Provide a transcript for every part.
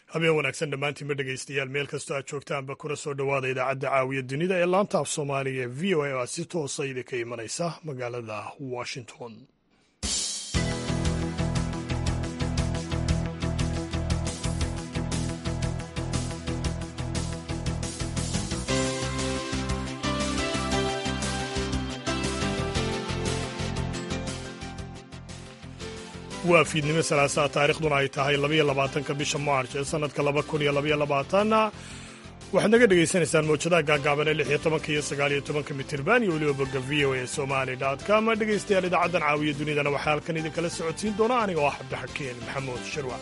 habeen wanaagsan dhammaantiinba dhegaystayaal meel kastoo aad joogtaanba kuna soo dhowaada idaacadda caawiya dunida ee laanta af soomaaliga ee v o a oo aad si toosa idinka imanaysa magaalada washington waa fiidnimo salaasaa taarikhduna ay tahay labaiyo labaatanka bisha maarch ee sannadka laba kun iyo labaiyo labaatanna waxaad naga dhegaysanaysaan mawjadaha gaagaaban ee lix iyo tobanka iyo sagaal iyo tobanka mitirban iyo weliba bogga v o a somali com dhegaystayaal idaacaddan caawiya dunidana waxaa halkan idinkala socodsiin doona aniga oo ah cabdixakeen maxamuud shirwa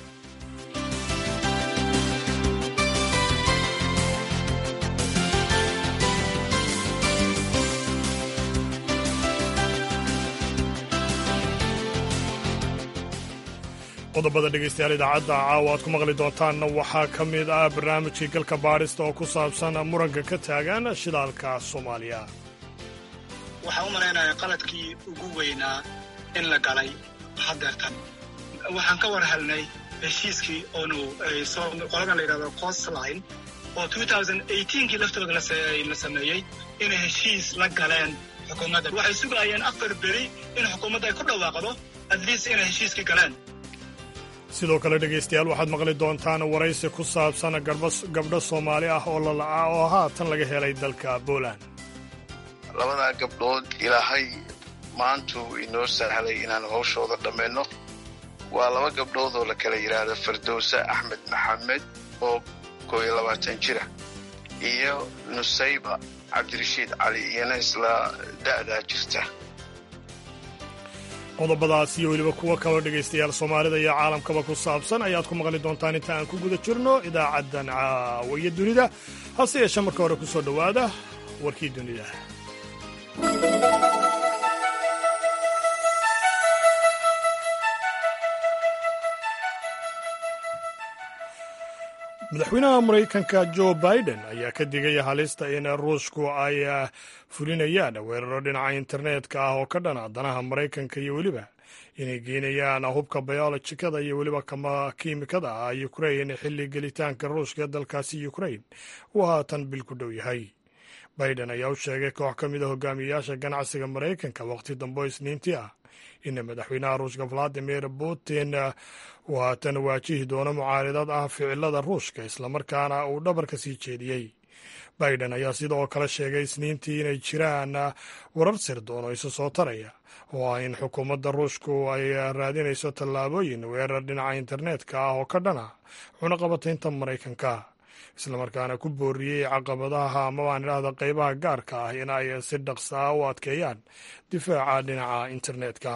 qodobada dhegaystayaal idaacadda caawa aad ku maqli doontaanna waxaa ka mid ah barnaamijkii galka baadhista oo ku saabsan muranka ka taagan shidaalka soomaaliya waxaan u malaynayaa qaladkii ugu weynaa in la galay hadeertan waxaan ka war helnay heshiiskii oonu qoladan la yidhahdo costline oo kii laftooda la sameeyey inay heshiis la galeen xukuumadda waxay sugayeen afar beri in xukuumadda ay ku dhawaaqdo adliis inay heshiiskii galeen sidoo kale dhegaystayaal waxaad maqli doontaan waraysi ku saabsan gabdho soomaali ah oo lala'aa oo haatan laga helay dalka poland labadaa gabdhood ilaahay maantuu inoo sahlay inaan hawshooda dhammayno waa laba gabdhood oo la kala yidhaahdo fardowse axmed maxamed oo koo iyo labaatan jira iyo nusayba cabdirashiid cali iyana isla da'daa jirta qodobadaas iyo weliba kuwo kaloo dhegaystayaal soomaalida iyo caalamkaba ku saabsan ayaad ku maqli doontaan inta aan ku guda jirno idaacaddan caawiya dunida hase yeeshee marka hore ku soo dhowaada warkii dunida madaxweynaha maraykanka jo biden ayaa ka digaya halista in ruushku ay fulinayaan weeraro dhinaca internetka ah oo ka dhana danaha maraykanka iyo weliba inay geynayaan hubka bayolojikada iyo weliba kiimikada ah ukrain xilli gelitaanka ruushka ee dalkaasi ukrain uu haatan bil ku dhow yahay biden ayaa u sheegay koox ka mid a hogaamiyayaasha ganacsiga maraykanka waqti dambo isniintii ah in madaxweynaha ruushka valadimir putin uu haatan waajihi doono mucaaridad ah ficilada ruushka islamarkaana uu dhabarka sii jeediyey biden ayaa sidoo kale sheegay isniintii inay jiraan warar sirdoon oo isu soo taraya oo ah in xukuumadda ruushku ay raadinayso tallaabooyin weerar dhinaca internetka ah oo ka dhana cunaqabataynta maraykanka islamarkaana ku booriyey caqabadaha amabaan idhaahda qaybaha gaarka ah in ay si dhaqsa ah u adkeeyaan difaaca dhinaca internetka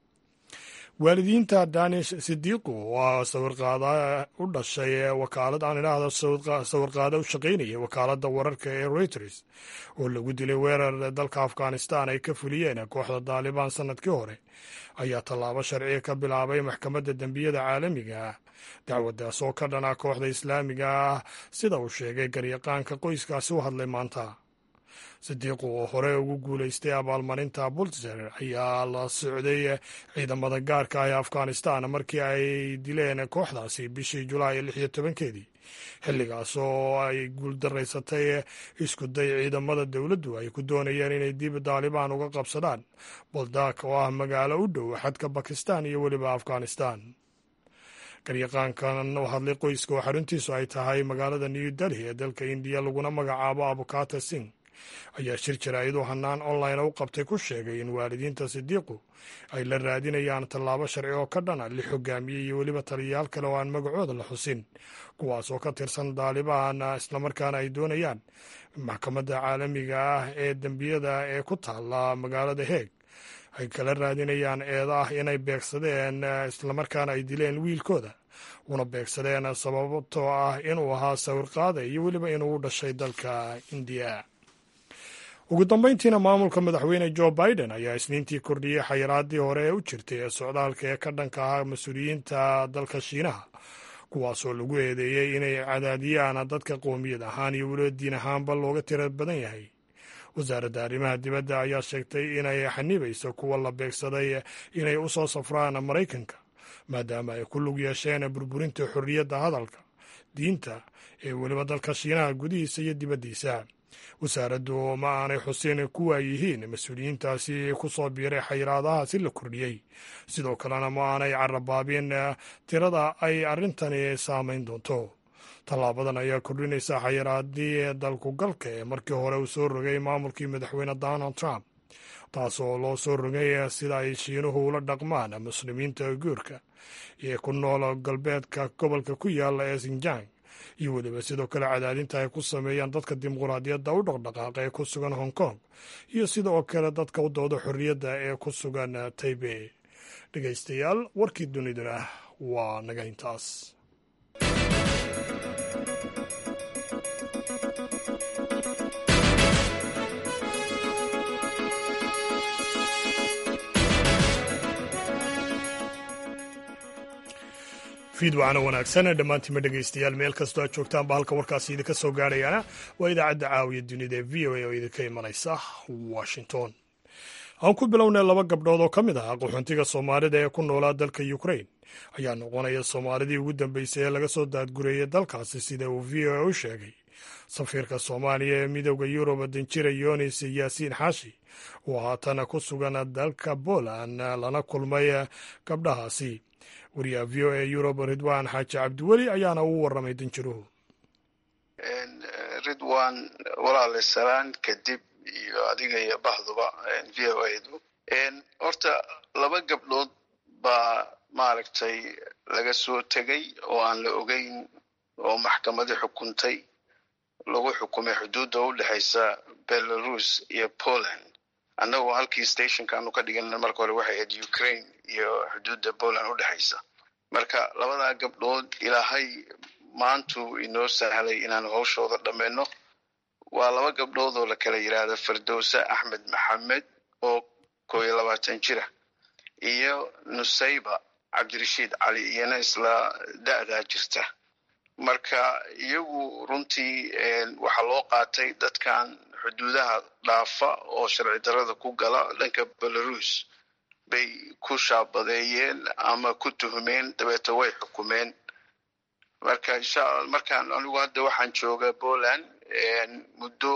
waalidiinta danish sidiiqu waa sawirqaada u dhashay wakaalad aan idhaahdo sawirqaada u shaqaynaya wakaaladda wararka ee reuters oo lagu dilay weerar dalka afghanistan ay ka fuliyeen kooxda daalibaan sanadkii hore ayaa tallaabo sharciga ka bilaabay maxkamadda dembiyada caalamiga ah dacwaddaas oo ka dhana kooxda islaamiga ah sida uu sheegay garyaqaanka qoyskaasi u hadlay maanta sidiiqu oo hore ugu guulaystay abaalmarinta bultzer ayaa la socday ciidamada gaarka ah ee afghanistan markii ay dileen kooxdaasi bishii julaay lix iyo tobankeedii xilligaas oo ay guuldaraysatay isku day ciidamada dowladdu ay ku doonayeen inay dib daalibaan uga qabsadaan boldak oo ah magaalo u dhow xadka bakistan iyo weliba afghanistan garyaqaankan u hadlay qoyska oo xaruntiisu ay tahay magaalada new delhi ee dalka indiya laguna magacaabo abukata singh ayaa shir jaraa'id u hanaan online u qabtay ku sheegay in waalidiinta sidiiqu ay la raadinayaan tallaabo sharci oo ka dhana lix hogaamiye iyo weliba taliyayaal kale oo aan magacooda la xusin kuwaas oo ka tirsan daalibaan islamarkaana ay doonayaan maxkamadda caalamiga ah ee dembiyada ee ku taalla magaalada heeg ay kala raadinayaan eeda ah inay beegsadeen islamarkaana ay dileen wiilkooda una beegsadeen sababtoo ah inuu ahaa sawirqaada iyo weliba inuu u dhashay dalka indiya ugu dambayntiina maamulka madaxweyne jo biden ayaa isniintii kordhiyey xayiraadii hore ee u jirtay ee socdaalka ee ka dhanka ahaa mas-uuliyiinta dalka shiinaha kuwaasoo lagu eedeeyey inay cadaadiyaan dadka qoomiyad ahaan iyo weliba diin ahaanba looga tira badan yahay wasaaradda arrimaha dibadda ayaa sheegtay inay xanibayso kuwa la beegsaday inay u soo safraan maraykanka maadaama ay ku lug yeesheen burburinta xorriyadda hadalka diinta ee weliba dalka shiinaha gudihiisa iyo dibaddiisa wasaaraddu ma aanay xusin kuwa yihiin mas-uuliyiintaasi ku soo biiray xayiraadahaasi la kordhiyey sidoo kalena ma aanay carabaabin tirada ay arrintani saamayn doonto tallaabadan ayaa kordhinaysa xayiraadii dalkugalka ee markii hore uu soo rogay maamulkii madaxweyne donald trump taas oo loo soo rogay sida ay shiinuhu ula dhaqmaan muslimiinta guurka ee ku nool galbeedka gobolka ku yaala ee sinjang iyo weliba sidoo kale cadaadinta ay ku sameeyaan dadka dimuquraadiyadda u dhaqdhaqaaqa ee ku sugan hong kong iyo sidoo kale dadka u dooda xorriyadda ee ku sugan taybey dhegaystayaal warkii duniduna waa naga intaas fiid wacana wanaagsan dhammaantiinma dhegaystayaal meel kastoo aad joogtaanba halka warkaasi idinka soo gaarhayaana waa idaacadda caawiya dunida ee v o a oo idinka imanaysa washington aan ku bilownay laba gabdhood oo ka mid ah qaxoontiga soomaalida ee ku noolaa dalka ukrain ayaa noqonaya soomaalidii ugu dambeysay ee laga soo daadgureeyay dalkaasi sida uu v o a u sheegay safiirka soomaaliya ee midooda yurub danjira yonis yaasiin xaashi oo haatana ku sugan dalka poland lana kulmay gabdhahaasi wariyaha v o a yurub ridwan xaaji cabdiweli ayaana uu waramay danjiruhu ridwan walaale salaan kadib iyo adiga iyo bahduba v o adu horta laba gabdhood baa maaragtay laga soo tegay oo aan la ogeyn oo maxkamadii xukuntay lagu xukumay xuduudda u dhexaysa belarus iyo poland annagoo halkii stationkaanu ka dhigan marka hore waxay ahayd ukraine iyo xuduudda poland u dhexaysa marka labadaa gabdhood ilaahay maantuu inoo sahlay inaan hawshooda dhammayno waa laba gabdhood oo la kala yidhaahda firdowsa axmed maxamed oo koo iyo labaatan jira iyo nusayba cabdirashiid cali iyana isla da'daa jirta marka iyagu runtii waxaa loo qaatay dadkan xuduudaha dhaafa oo sharci darada ku gala dhanka belarus bay ku shaabadeeyeen ama ku tuhmeen dabeeto way xukumeen marka insha markaan anigu hadda waxaan joogaa poland muddo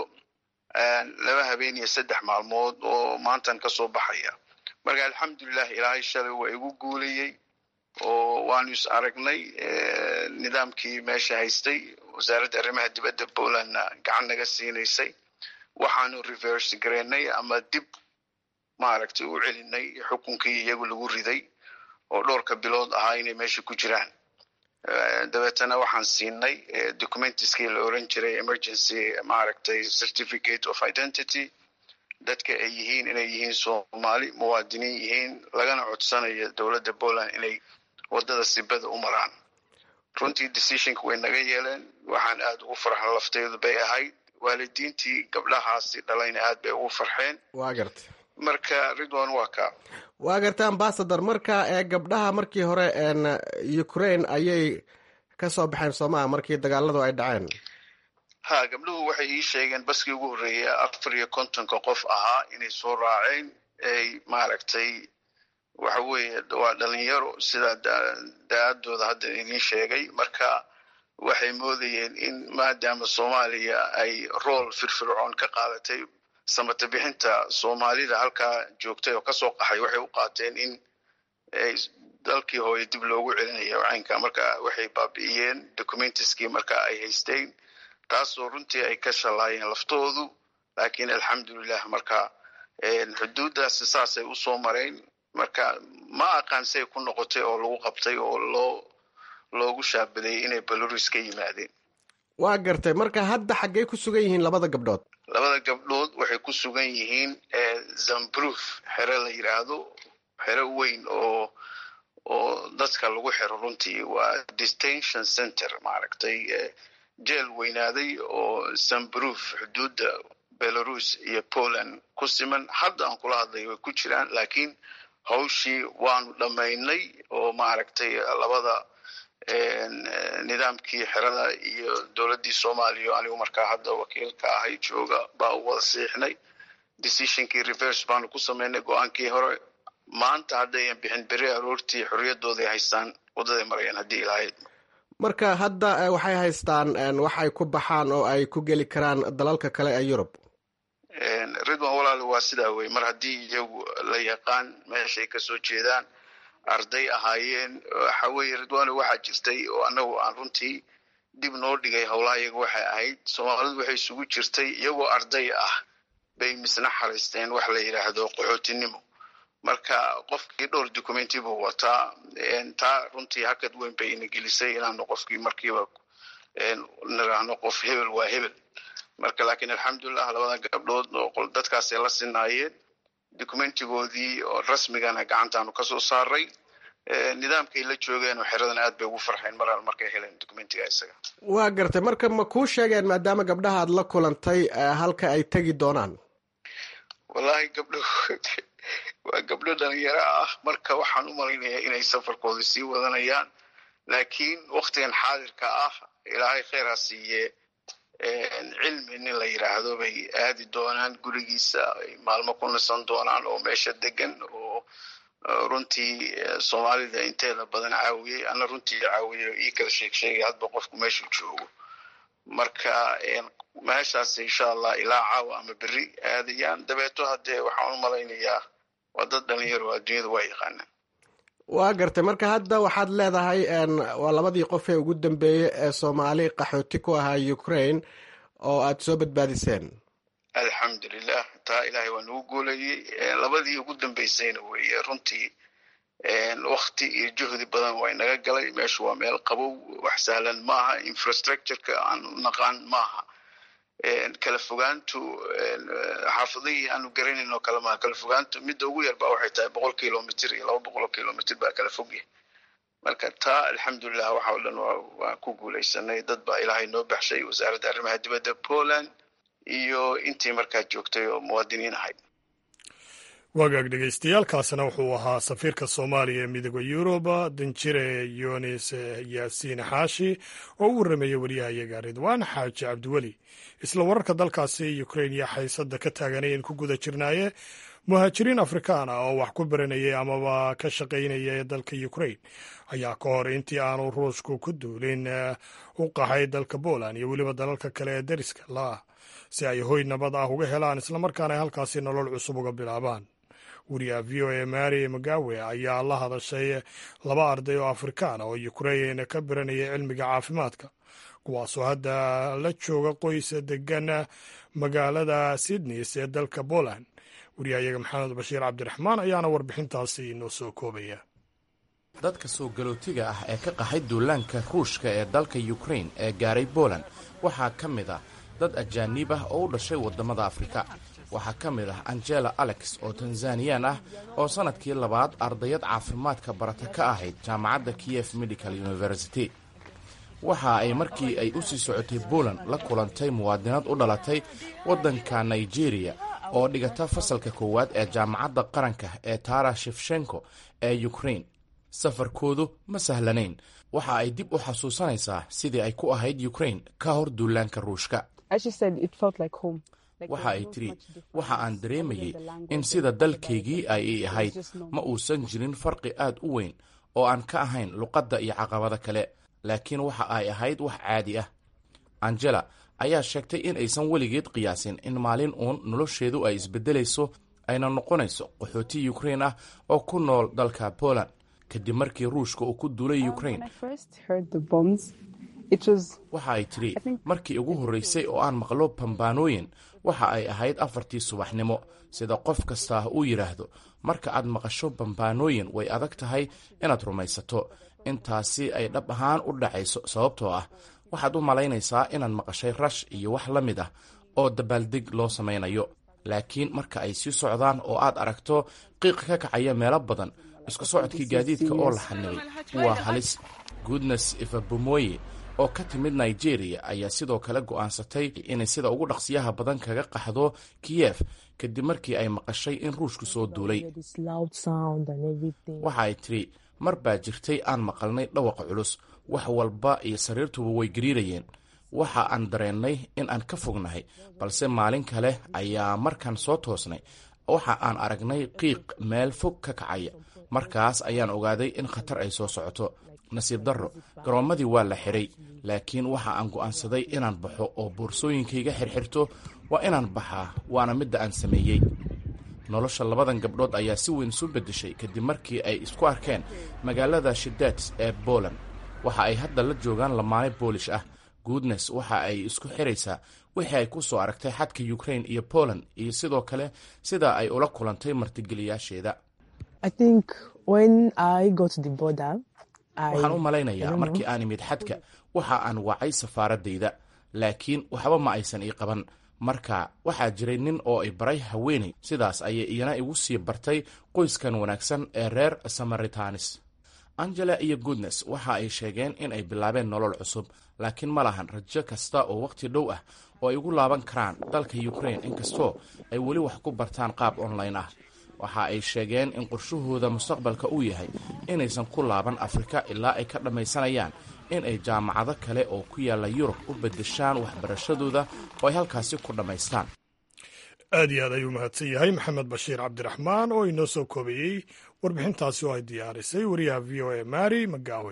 laba habeen iyo saddex maalmood oo maantan kasoo baxaya marka alxamdulilah ilaahay shalay waa igu guulayey oo waanu is aragnay nidaamkii meesha haystay wasaaradda arrimaha dibadda polandna gacan naga siinaysay waxaanu reverse gareynay ama dib maaragtay u celinay xukunkii iyagu lagu riday oo dhowrka bilood ahaa inay meesha ku jiraan dabeetana waxaan siinay documentiskii la oran jiray emergency maaragtay certificate of identity dadka ay yihiin inay yihiin soomaali muwaadiniin yihiin lagana codsanayo dowladda poland inay waddada sibada u maraan runtii decisionka way naga yeeleen waxaan aada ugu farxan lafteedu bay ahayd waalidiintii gabdhahaasi dhalayna aad bay ugu farxeen waa garta marka ridwan waa ka waa garta ambasador marka ee gabdhaha markii hore ukraine ayay ka soo baxeen soomaa markii dagaaladu ay dhaceen ha gabdhuhu waxay ii sheegeen baskii ugu horreeya afar iyo kontonka qof ahaa inay soo raaceen ay maaragtay waxa weeye waa dhalinyaro sidaa da-adooda hadda idiin sheegay marka waxay moodayeen in maadaama soomaaliya ay rool firfircoon ka qaadatay samata bixinta soomaalida halkaa joogtay oo kasoo qaxay waxay u qaateen in dalkii hooye dib loogu celinayo caynka marka waxay baabi'iyeen documentiskii marka ay haysteen taasoo runtii ay ka shalaayeen laftoodu laakiin alxamdulilah marka xuduuddaasi saasay usoo mareen marka ma aqaan say ku noqotay oo lagu qabtay oo loo loogu shaabadeeyey inay belarus ka yimaadeen waa gartay marka hadda xaggey ku sugan yihiin labada gabdhood labada gabdhood waxay ku sugan yihiin zambruf xero la yidhaahdo xero weyn oo oo dadka lagu xiro runtii waa detention center maaragtay jeel weynaaday oo zambruf xuduudda belarus iyo poland ku siman hadda aan kula hadlay way ku jiraan laakiin hawshii waanu dhammaynay oo maaragtay labada nidaamkii xerada iyo dowladdii soomaaliya anigu markaa hadda wakiilka ahay jooga baa u wada siixnay decisionkii reverse baanu ku samaynay go-aankii hore maanta haddayan bixin beri aroortii xorriyadooday haystaan waddaday marayaan haddii ilahayd marka hadda waxay haystaan waxay ku baxaan oo ay ku geli karaan dalalka kale ee yurub ridwan walaal waa sidaa wey mar haddii iyagu la yaqaan meeshay kasoo jeedaan arday ahaayeen waxa weye ridwano waxaa jirtay oo annagu aan runtii dib noo dhigay howlaha iyaga waxay ahayd soomaalidu waxay isugu jirtay iyagoo arday ah bay misna xaraysteen wax la yidhaahdo qaxootinimo marka qofkii dhowr documenti buu wataa taa runtii hakad weyn bay ina gelisay inaanu qofkii markiiba niraahno qof hebel waa hebel marka laakiin alxamdulilah labada gabdhood oo dadkaasay la sinaayeen documentigoodii oo rasmigana gacantaanu kasoo saaray nidaamkay la joogeen oo xeradan aad bay ugu farxeen maraal markay heleen documentiga isaga waa gartay marka ma kuu sheegeen maadaama gabdhaha aad la kulantay halka ay tegi doonaan wallahi gabdho waa gabdho dhalinyaro ah marka waxaan u malaynayaa inay safarkooda sii wadanayaan laakiin waktigan xaadirka ah ilaahay kheyr ha siiye cilmi nin la yidhaahdo bay aadi doonaan gurigiisa ay maalmo ku nisan doonaan oo meesha degan oo runtii soomaalida inteeda badan caawiyey ana runtii caawiyo ii kala sheeg sheegay hadba qofku meeshuu joogo marka meeshaas insha allah ilaa caawa ama beri aadayaan dabeeto haddee waxaan u malaynayaa waa dad dhalinyaro adduunyada waa yaqaanaan waa gartay marka hadda waxaad leedahay waa labadii qof ee ugu dambeeyey ee soomaali qaxooti ku ahaa ukraine oo aad soo badbaadiseen alxamdulilah taa ilaahay waa nagu goolayey labadii ugu dambeysayna weeye runtii wakti iyo juhdi badan waa inaga galay meeshu waa meel qabow wax sahlan maaha infrastructureka aan naqaan maaha kala fogaantu xaafadihii aanu garanayn oo kale maaha kala fogaantu midda ugu yar ba waxay tahay boqol kilomitr iyo laba boqol oo kilomitr baa kala fogyahay marka taa alxamdulilah waxa o dhan waan ku guulaysanay dad baa ilaahay noo baxshay wasaaradda arrimaha dibadda poland iyo intii markaa joogtay oo muwaadiniin ahayd wagaag dhegeystayaaalkaasina wuxuu ahaa safiirka soomaaliya ee midooda yuruba danjire yunis yaasiin xaashi oo u warrameeyey waryahayaga ridwaan xaaji cabdiweli isla wararka dalkaasi ukrain iyo xaysada ka taaganayeen ku guda jirnaaye muhaajiriin afrikaan ah oo wax ku baranayay amaba ka shaqaynaya ee dalka ukrain ayaa ka hor intii aanu ruushku ku duulin u qaxay dalka poland iyo weliba dalalka kale ee dariska laah si ay hoy nabad ah uga helaan islamarkaana ay halkaasi nolol cusub uga bilaabaan wariyaha v o a mary magawe ayaa la hadashay laba arday oo afrikaan oo ukrain ka baranaya cilmiga caafimaadka kuwaasoo hadda la jooga qoys degan magaalada sydneys ee dalka poland wariyahayaga maxamed bashiir cabdiraxmaan ayaana warbixintaasi inoo soo koobaya dadka soo galootiga ah ee ka qaxay duulaanka ruushka ee dalka ukrain ee gaaray poland waxaa ka mid ah dad ajaaniib ah oo u dhashay waddamada afrika waxaa ka mid ah angela alex oo tanzaniyaan ah oo sannadkii labaad ardayad caafimaadka barata ka ahayd jaamacadda kiyef medical university waxa ay markii ay u sii socotay poland la kulantay muwaadinad u dhalatay waddanka nigeriya oo dhigata fasalka koowaad ee jaamacadda qaranka ee tara shefshenko ee ukrain safarkoodu ma sahlanayn waxa ay dib u xasuusanaysaa sidii ay ku ahayd ukrain ka hor duulaanka ruushka waxa ay tidhi waxa aan dareemayey in sida dalkaygii ay i ahayd ma uusan jirin farqi aad u weyn oo aan ka ahayn luqadda iyo caqabada kale laakiin waxa ay ahayd wax caadi ah angela ayaa sheegtay in aysan weligeed qiyaasin in maalin uun nolosheedu ay isbeddelayso ayna noqonayso qaxooti ukrain ah oo ku nool dalka poland kadib markii ruushka uu ku duulay ukrain waxa ay tidhi markii ugu horraysay oo aan maqlo bambaanooyin waxa ay ahayd afartii subaxnimo sida qof kastaa uu yidhaahdo marka aad maqasho bambaanooyin way adag tahay inaad rumaysato intaasi ay dhab ahaan u dhacayso sababtoo ah waxaad u malaynaysaa inaad maqashay rash iyo wax la mid ah oo dabaaldeg loo samaynayo laakiin marka ay sii socdaan oo aad aragto qiiq ka kacaya meelo badan isku socodkii gaadiidka oo la xanibay waa halis goodnes ifabomoye oo ka timid nigeria ayaa sidoo kale go'aansatay inay sida ugu dhaqsiyaha badan kaga qaxdo kiyef kadib markii ay maqashay in ruushku soo duulay waxa ay tidhi mar baa jirtay aan maqalnay dhawaqa culus wax walba iyo sariirtuba way gariirayeen waxa aan dareennay in aan ka fognahay balse maalin kale ayaa markaan soo toosnay waxa aan aragnay qiiq meel fog ka kacaya markaas ayaan ogaaday in khatar ay soo socoto nasiib darro garoommadii waa la xidhay laakiin waxa aan go'aansaday inaan baxo oo boorsooyinkayga xirxirto waa inaan baxaa waana midda aan sameeyey nolosha labadan gabdhood ayaa si weyn isu beddeshay kadib markii ay isku arkeen magaalada shidets ee boland waxa ay hadda la joogaan lamaane boolish ah goodnes waxa ay isku xiraysaa wixii ay ku soo aragtay xadka ukrain iyo poland iyo sidoo kale sida ay ula kulantay martigeliyaasheeda waxaan u malaynayaa markii aan imid xadka waxa aan wacay safaaradayda laakiin waxba ma aysan ii qaban marka waxaa jiray nin oo ay baray haweenay sidaas ayay iyana igu sii bartay qoyskan wanaagsan ee reer samaritanis angela iyo goodnes waxa ay sheegeen in ay bilaabeen nolol cusub laakiin ma lahan rajo kasta oo wakhti dhow ah oo ay ugu laaban karaan dalka ukrain inkastoo ay weli wax ku bartaan qaab online ah waxa ay sheegeen in qorshahooda mustaqbalka uu yahay inaysan ku laaban afrika ilaa ay ka dhammaysanayaan in ay jaamacado kale oo ku yaalla yurub u beddeshaan waxbarashadooda oo ay halkaasi ku dhammaystaan aad iyo aad ayuu mahadsan yahay maxamed bashiir cabdiraxmaan oo inoo soo koobayey warbixintaasi oo ay diyaarisay wariyaha v o a mari magaawe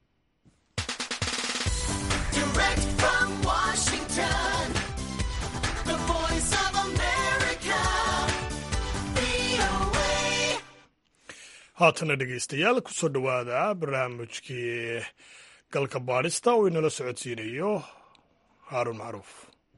haatana dhegeystayaal kusoo dhowaada barnaamijkii galka baadhista oo inala socodsiinayo haaruun macruuf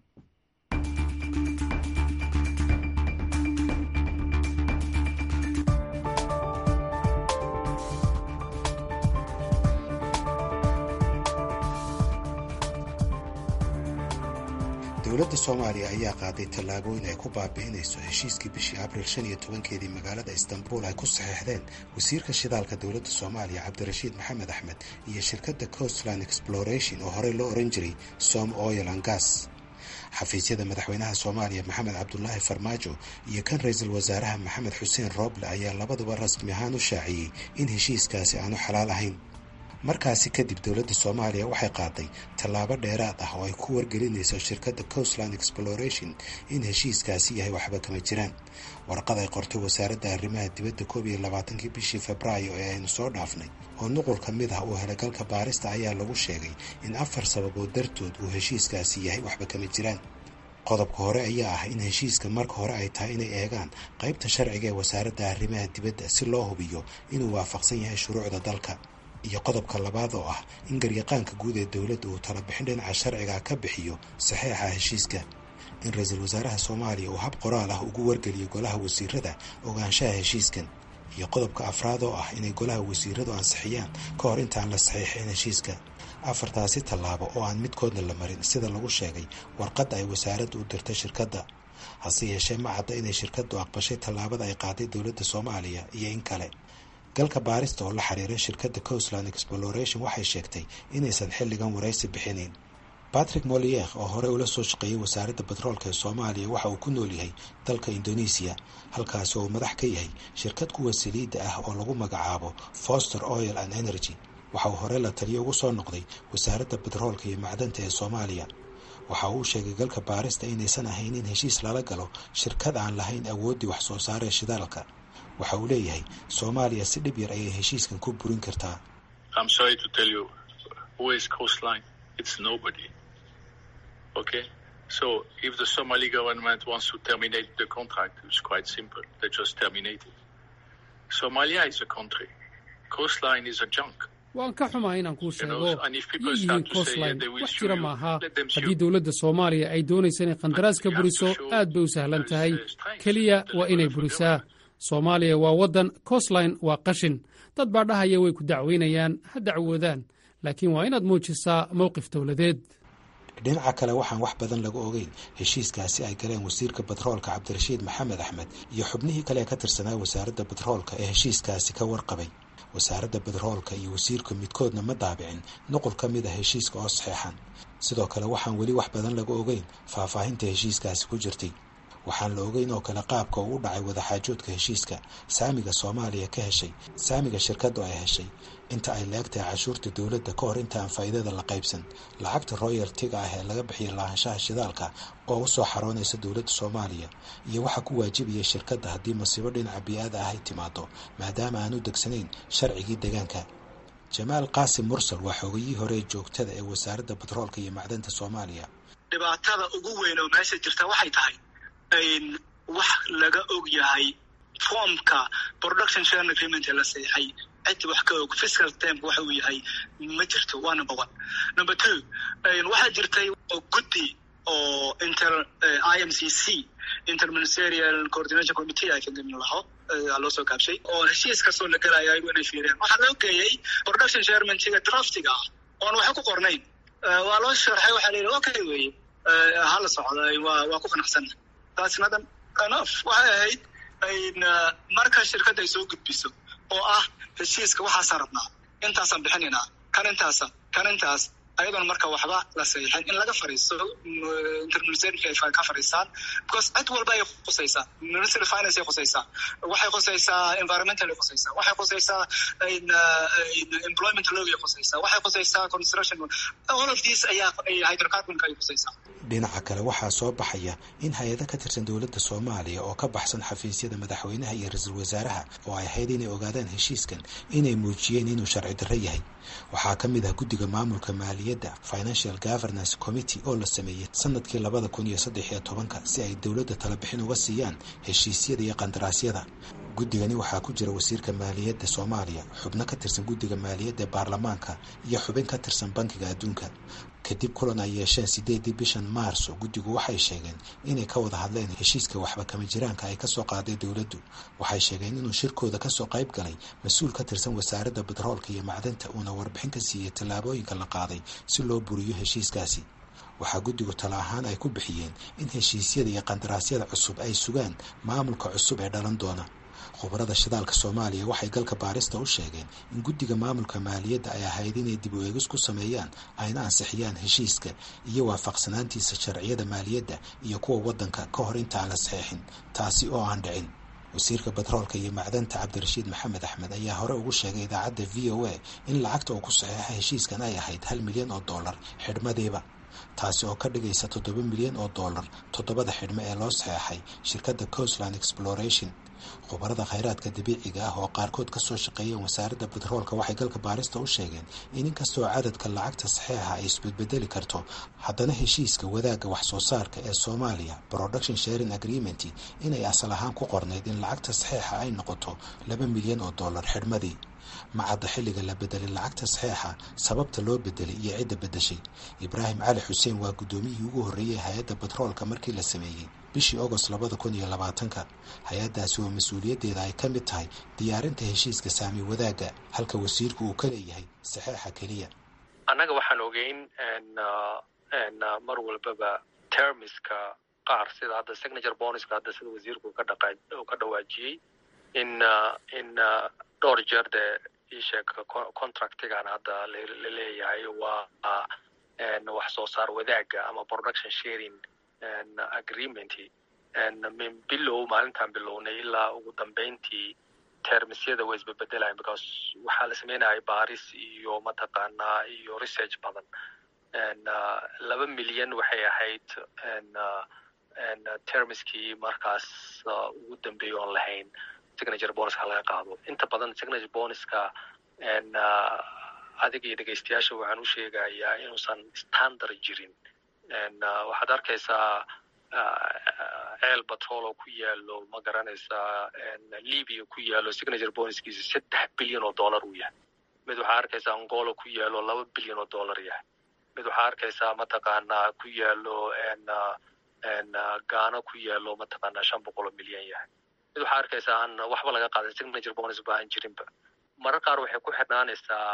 dowladda soomaaliya ayaa qaaday tallaabooyin ay ku baabi'inayso heshiiskii bishii abriil shan iyo tobankeedii magaalada istanbul ay ku saxeexdeen wasiirka shidaalka dowladda soomaaliya cabdirashiid maxamed axmed iyo shirkadda coastland exploration oo horey loo oran jiray som oil and gas xafiisyada madaxweynaha soomaaliya maxamed cabdulaahi farmaajo iyo kan ra-iisul wasaaraha maxamed xuseen rooble ayaa labaduba rasmi ahaan u shaaciyey in heshiiskaasi aanu xalaal ahayn markaasi kadib dowladda soomaaliya waxay qaaday tallaabo dheeraad ah oo ay ku wargelinayso shirkadda coastland exploration in heshiiskaasi yahay waxba kama jiraan warqad ay qortay wasaaradda arrimaha dibadda koob iyo labaatankii bishii febraayo ee aynu soo dhaafnay oo nuqul ka mid ah uu helagalka baarista ayaa lagu sheegay in afar sababood dartood uu heshiiskaasi yahay waxba kama jiraan qodobka hore ayaa ah in heshiiska marka hore ay tahay inay eegaan qaybta sharciga ee wasaaradda arrimaha dibadda si loo hubiyo inuu waafaqsan yahay shuruucda dalka iyo qodobka labaad oo ah in garyaqaanka guud ee dowladda uu talabixin dhinaca sharciga ka bixiyo saxeexa heshiiska in ra-iisul wasaaraha soomaaliya uu hab qoraal ah ugu wargeliyo golaha wasiirada ogaanshaha heshiiskan iyo qodobka afraad oo ah inay golaha wasiiradu ansixiyaan ka hor intaan la saxiixin heshiiska afartaasi tallaabo oo aan midkoodna la marin sida lagu sheegay warqadda ay wasaaradda u dirtay shirkadda hase yeeshee ma cadda inay shirkaddu aqbashay tallaabada ay qaaday dowladda soomaaliya iyo in kale galka baarista oo la xiriiray shirkadda coastland exploration waxay sheegtay inaysan xilligan waraysi bixinayn batrick molier oo horey ula soo shaqeeyey wasaaradda batroolka ee soomaaliya waxa uu ku nool yahay dalka indonesiya halkaasi oo madax ka yahay shirkad kuwa saliidda ah oo lagu magacaabo foster oil and energy waxa uu hore la taliyo ugu soo noqday wasaaradda batroolka iyo macdanta ee soomaaliya waxa uu sheegay galka baarista inaysan ahayn in heshiis lala galo shirkad aan lahayn awooddii wax soo saaree shidaalka waxa uu leeyahay soomaaliya si dhib yar ayay heshiiskan ku burin kartaa Okay, so if the Somali government wants to terminate the contract, it's quite simple. They just terminate it. Somalia is a country. Coastline is a junk. waan ka xumaa inaan kuu sheego yihiin coastline wax jira maaha haddii dowladda soomaaliya ay doonaysa inay qandaraas ka buriso aad bay u sahlan tahay keliya waa inay burisaa soomaaliya waa waddan coastline waa qashin dad baa dhahaya way ku dacweynayaan ha dacwoodaan laakiin waa inaad muujisaa mowqif dowladeed dhinaca kale waxaan wax badan laga ogeyn heshiiskaasi ay galeen wasiirka batroolka cabdirashiid maxamed axmed iyo xubnihii kale ee ka tirsanaa wasaaradda batroolka ee heshiiskaasi ka warqabay wasaaradda batroolka iyo wasiirka midkoodna ma daabicin nuqul ka mid ah heshiiska oo saxeexan sidoo kale waxaan weli wax badan laga ogeyn faahfaahinta heshiiskaasi ku jirtay waxaan la ogeyn oo kale qaabka uu u dhacay wadaxaajoodka heshiiska saamiga soomaaliya ka heshay saamiga shirkaddu ay heshay inta ay laegtahay cashuurta dowladda ka hor inta aan faa'iidada la qaybsan lacagta royaltiga ah ee laga bixiya lahaanshaha shidaalka oo usoo xaroonaysa dowladda soomaaliya iyo waxaa ku waajibaya shirkadda haddii masiibo dhinaca bii-aada ah ay timaado maadaama aan u degsanayn sharcigii deegaanka jamaal qaasim mursal waa xoogayihii hore ee joogtada ee wasaaradda batroolka iyo macdanta soomaaliya dhibaatada ugu weyn oo meesha jirta waxay tahay wax laga og yahay formka production sharing agreement ee la saxeixay cid wax ka og fiscal termka waxa uu yahay ma jirto waa number one number two waxaa jirtay guddi oo inter i m c c interministerial coordination committee i think in laho loo soo gaabshay oo heshiis kastoo la gelaya ayagu inay fiiriyaan waxaa loo geeyey production sharementiga draftiga ah oon waxa ku qornayn waa loo sharxay waxaa la yidhi okay weye hala socda waa waa ku qanacsana taas nadan enough waxay ahayd marka shirkadda ay soo gudbiso oo ah heshiiska waxaasaan rabnaa intaasaan bixinaynaa kan intaasa kan intaas ayadoon marka waxba la saxiixin in laga fariisto interministerialka ay ka fariistaan because cid walba ay khusaysaa ministry finance ay khusaysaa waxay khusaysaa environmental ay khusaysaa waxay khusaysaa employment law ay khusaysaa waxay khusaysaa construction all of these ayaa hydrocarbonka ay khusaysaa dhinaca kale waxaa soo baxaya in hay-ado ka tirsan dowladda soomaaliya oo ka baxsan xafiisyada madaxweynaha iyo ra-iisul wasaaraha oo ay ahayd inay ogaadaan heshiiskan inay muujiyeen inuu sharci darro yahay waxaa ka mid ah guddiga maamulka maaliyadda financial governance committee oo la sameeyey sanadkii labada kun iyo saddex iyo tobanka si ay dowladda talabixin uga siiyaan heshiisyada iyo qandaraasyada guddigani waxaa ku jira wasiirka maaliyadda soomaaliya xubno ka tirsan guddiga maaliyadda ee baarlamaanka iyo xubin ka tirsan bankiga adduunka kadib kulan ay yeesheen sideedii bishan maarso guddigu waxay sheegeen inay ka wada hadleen heshiiska waxba kama jiraanka ay kasoo qaaday dowladdu waxay sheegeen inuu shirkooda kasoo qayb galay mas-uul ka tirsan wasaaradda batroolka iyo macdanta uuna warbixin ka siiyey tallaabooyinka la qaaday si loo buriyo heshiiskaasi waxaa guddigu talo ahaan ay ku bixiyeen in heshiisyada iyo qandaraasyada cusub ay sugaan maamulka cusub ee dhalan doona khubarada shidaalka soomaaliya waxay galka baarista u sheegeen in guddiga maamulka maaliyadda ay ahayd inay dib u eegis ku sameeyaan ayna ansixiyaan heshiiska iyo waafaqsanaantiisa sharciyada maaliyadda iyo kuwa waddanka ka hor inta aan la saxeexin taasi oo aan dhicin wasiirka batroolka iyo macdanta cabdirashiid maxamed axmed ayaa hore ugu sheegay idaacadda v o a in lacagta uu ku saxeexa heshiiskan ay ahayd hal milyan oo dollar xidhmadiiba taasi oo ka dhigaysa toddoba milyan oo dollar toddobada xidhmo ee loo saxeexay shirkadda coastland exploration khubarada khayraadka dabiiciga ah oo qaarkood kasoo shaqeeyeen wasaaradda batroolka waxay galka baarista u sheegeen in inkastoo cadadka lacagta saxeexa ay isbedbedeli karto haddana heshiiska wadaagga wax soo saarka ee soomaaliya production sharing agreement inay asal ahaan ku qornayd in lacagta saxeexa ay noqoto laba milyan oo dollar xidhmadii macadda xilliga la bedelay lacagta saxeexa sababta loo bedelay iyo cidda bedeshay ibraahim cali xuseen waa guddoomiyihii ugu horreeyey hay-adda batroolka markii la sameeyey bishii agost labada kun iyo labaatanka hay-addaasi oo mas-uuliyaddeeda ay ka mid tahay diyaarinta heshiiska saami wadaagga halka wasiirku uu ka leeyahay saxeexa keliya annaga waxaan ogeyn mar walbaba termiska qaar sida hadda signature bonuska hadda sida wasiirku ka dhaqa ka dhawaajiyey in in dhowr jeer dee isheeg contractigan hadda la leeyahay waa wax soo saar wadaagga ama production sharing agreement min bilow maalintaan bilownay ilaa ugu dambeyntii termisyada way isbebedelayan because waxaa la sameynaya baris iyo mataqaanaa iyo research badan laba milyan waxay ahayd termiskii markaas ugu dambeeya oon lahayn signature bonuska laga qaado inta badan signature bonuska adiga iyo dhegeystayaasha waxaan u sheegayaa inuusan standard jirin waxaad arkaysaa ceel batrol oo ku yaalo ma garanaysaa libya ku yaalo signature bonuskiisa saddex bilyan oo dollar uu yahay mid waxaa arkaysaa angola ku yaalo laba bilyan oo dollar yahay mid waxaa arkaysaa mataqaanaa ku yaalo gaano ku yaalo mataqaanaa shan boqol oo milyan yahay mid waxaa arkaysaa aan waxba laga qaadan signature bonus ba aan jirinba marar qaar waxay ku xidhnaanaysaa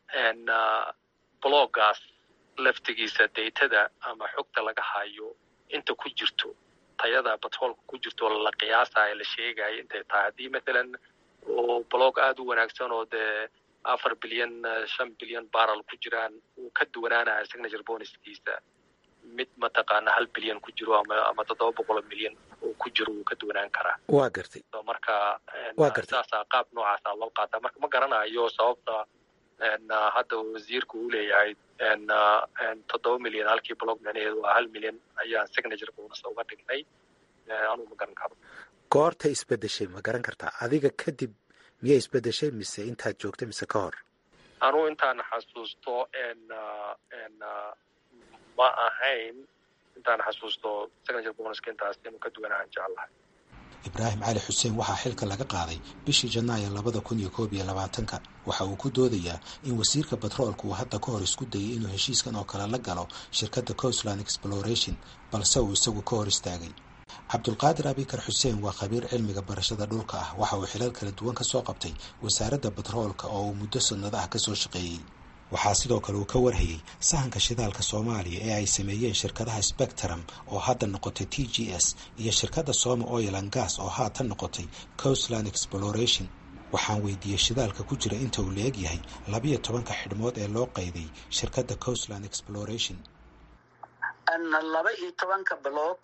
bloggaas laftigiisa daytada ama xogta laga hayo inta ku jirto tayada batroolka ku jirto la qiyaasayo la sheegayo intay tahay haddii mathalan oo blog aada u wanaagsan oo dee afar bilyan shan bilyan barrel ku jiraan uu ka duwanaanayo signature bonuskiisa mid mataqaana hal bilyan ku jiro ama ama toddoba boqoloo milyan uu ku jiro wuu ka duwanaan karaa waa gartay marka waa gartay saasaa qaab noocaasa loo qaataa marka ma garanayo sababta hadda wasiirku uu leeyahay toddoba milyan halkii blog micnaheedu waa hal milyan ayaan signature bonus uga dhignay anuu ma garan karo goorta isbedeshay ma garan kartaa adiga kadib miyay isbedeshay mise intaad joogtay mise ka hor anuu intaan xasuusto ma ahayn intaan xasuusto signature bonuska intaas inuu ka duwanaan jeclahay ibraahim cali xuseen waxaa xilka laga qaaday bishii janaayo labada kun iyo koob iyo labaatanka waxa uu ku doodayaa in wasiirka batroolka uu hadda ka hor isku dayay inuu heshiiskan oo kale la galo shirkadda coastland exploration balse uu isagu ka hor istaagay cabdulqaadir abikar xuseen waa khabiir cilmiga barashada dhulka ah waxa uu xilal kala duwan ka soo qabtay wasaaradda batroolka oo uu muddo sanado ah kasoo shaqeeyey waxaa sidoo kale uu ka warhayey sahanka shidaalka soomaaliya ee ay sameeyeen shirkadaha spectrum oo hadda noqotay t g s iyo shirkadda soma oil and gas oo haatan noqotay coastland exploration waxaan weydiiyey shidaalka ku jira inta uu la-eg yahay labiyo tobanka xidhmood ee loo qayday shirkadda coastland exploration laba iyo tobanka block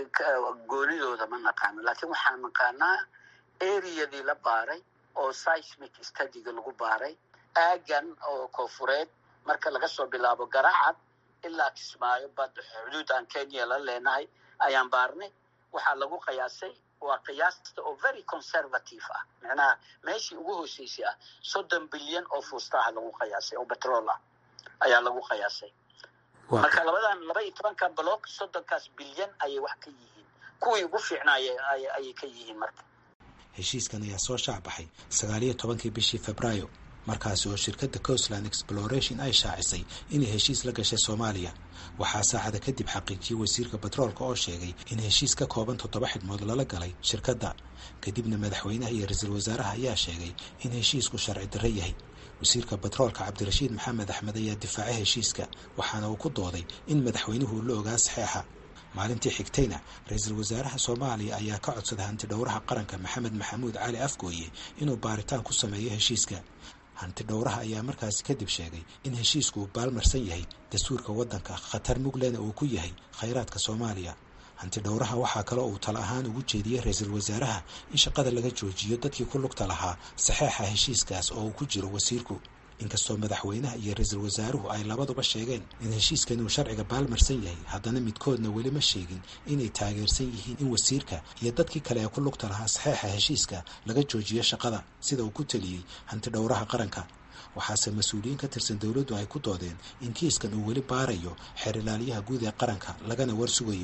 goonidooda ma naqaano laakiin waxaan naqaanaa areadii la baaray oo seismic studyga lagu baaray aagan oo koonfureed marka laga soo bilaabo garacad ilaa kismaayo bad xuduudan kenya la leenahay ayaan baarnay waxaa lagu qiyaasay waa qiyaasta oo very conservative ah macnaha meeshii ugu hooseysay ah soddon bilyan oo fuustaha lagu qiyaasay oo betrol ah ayaa lagu qiyaasay marka labadan laba iyo tobanka block soddonkaas bilyan ayay wax ka yihiin kuwii ugu fiicnaaya ayay ka yihiin marka heshiiskan ayaa soo shaacbaxay sagaaliyo tobankii bishii febraayo markaasi oo shirkadda coastland exploration ay shaacisay inay heshiis la gashay soomaaliya waxaa saacada kadib xaqiijiyey wasiirka batroolka oo sheegay in heshiis ka kooban toddoba xidhmood lala galay shirkadda kadibna madaxweynaha iyo ra-iisul wasaaraha ayaa sheegay in heshiisku sharci darro yahay wasiirka batroolka cabdirashiid maxamed axmed ayaa difaacay heshiiska waxaana uu ku dooday in madaxweynuhu la ogaa saxeexa maalintii xigtayna ra-iisul wasaaraha soomaaliya ayaa ka codsaday hanti dhowraha qaranka maxamed maxamuud cali afgooye inuu baaritaan ku sameeyo heshiiska hanti dhowraha ayaa markaasi kadib sheegay in heshiisku uu baalmarsan yahay dastuurka waddanka khatar muglena uu ku yahay khayraadka soomaaliya hanti dhowraha waxaa kale uu tala ahaan ugu jeediyey ra-iisul wasaaraha in shaqada laga joojiyo dadkii ku lugta lahaa saxeexa heshiiskaas oo uu ku jiro wasiirku inkastoo madaxweynaha iyo ra-iisul wasaaruhu ay labaduba sheegeen in heshiiskan uu sharciga baalmarsan yahay haddana midkoodna weli ma sheegin inay taageersan yihiin in wasiirka iyo dadkii kale ee ku lugta lahaa saxeexa heshiiska laga joojiyo shaqada sida uu ku teliyey hanti dhowraha qaranka waxaase mas-uuliyiin ka tirsan dowladdu ay ku doodeen in kiiskan uu weli baarayo xeer ilaaliyaha guud ee qaranka lagana war sugayo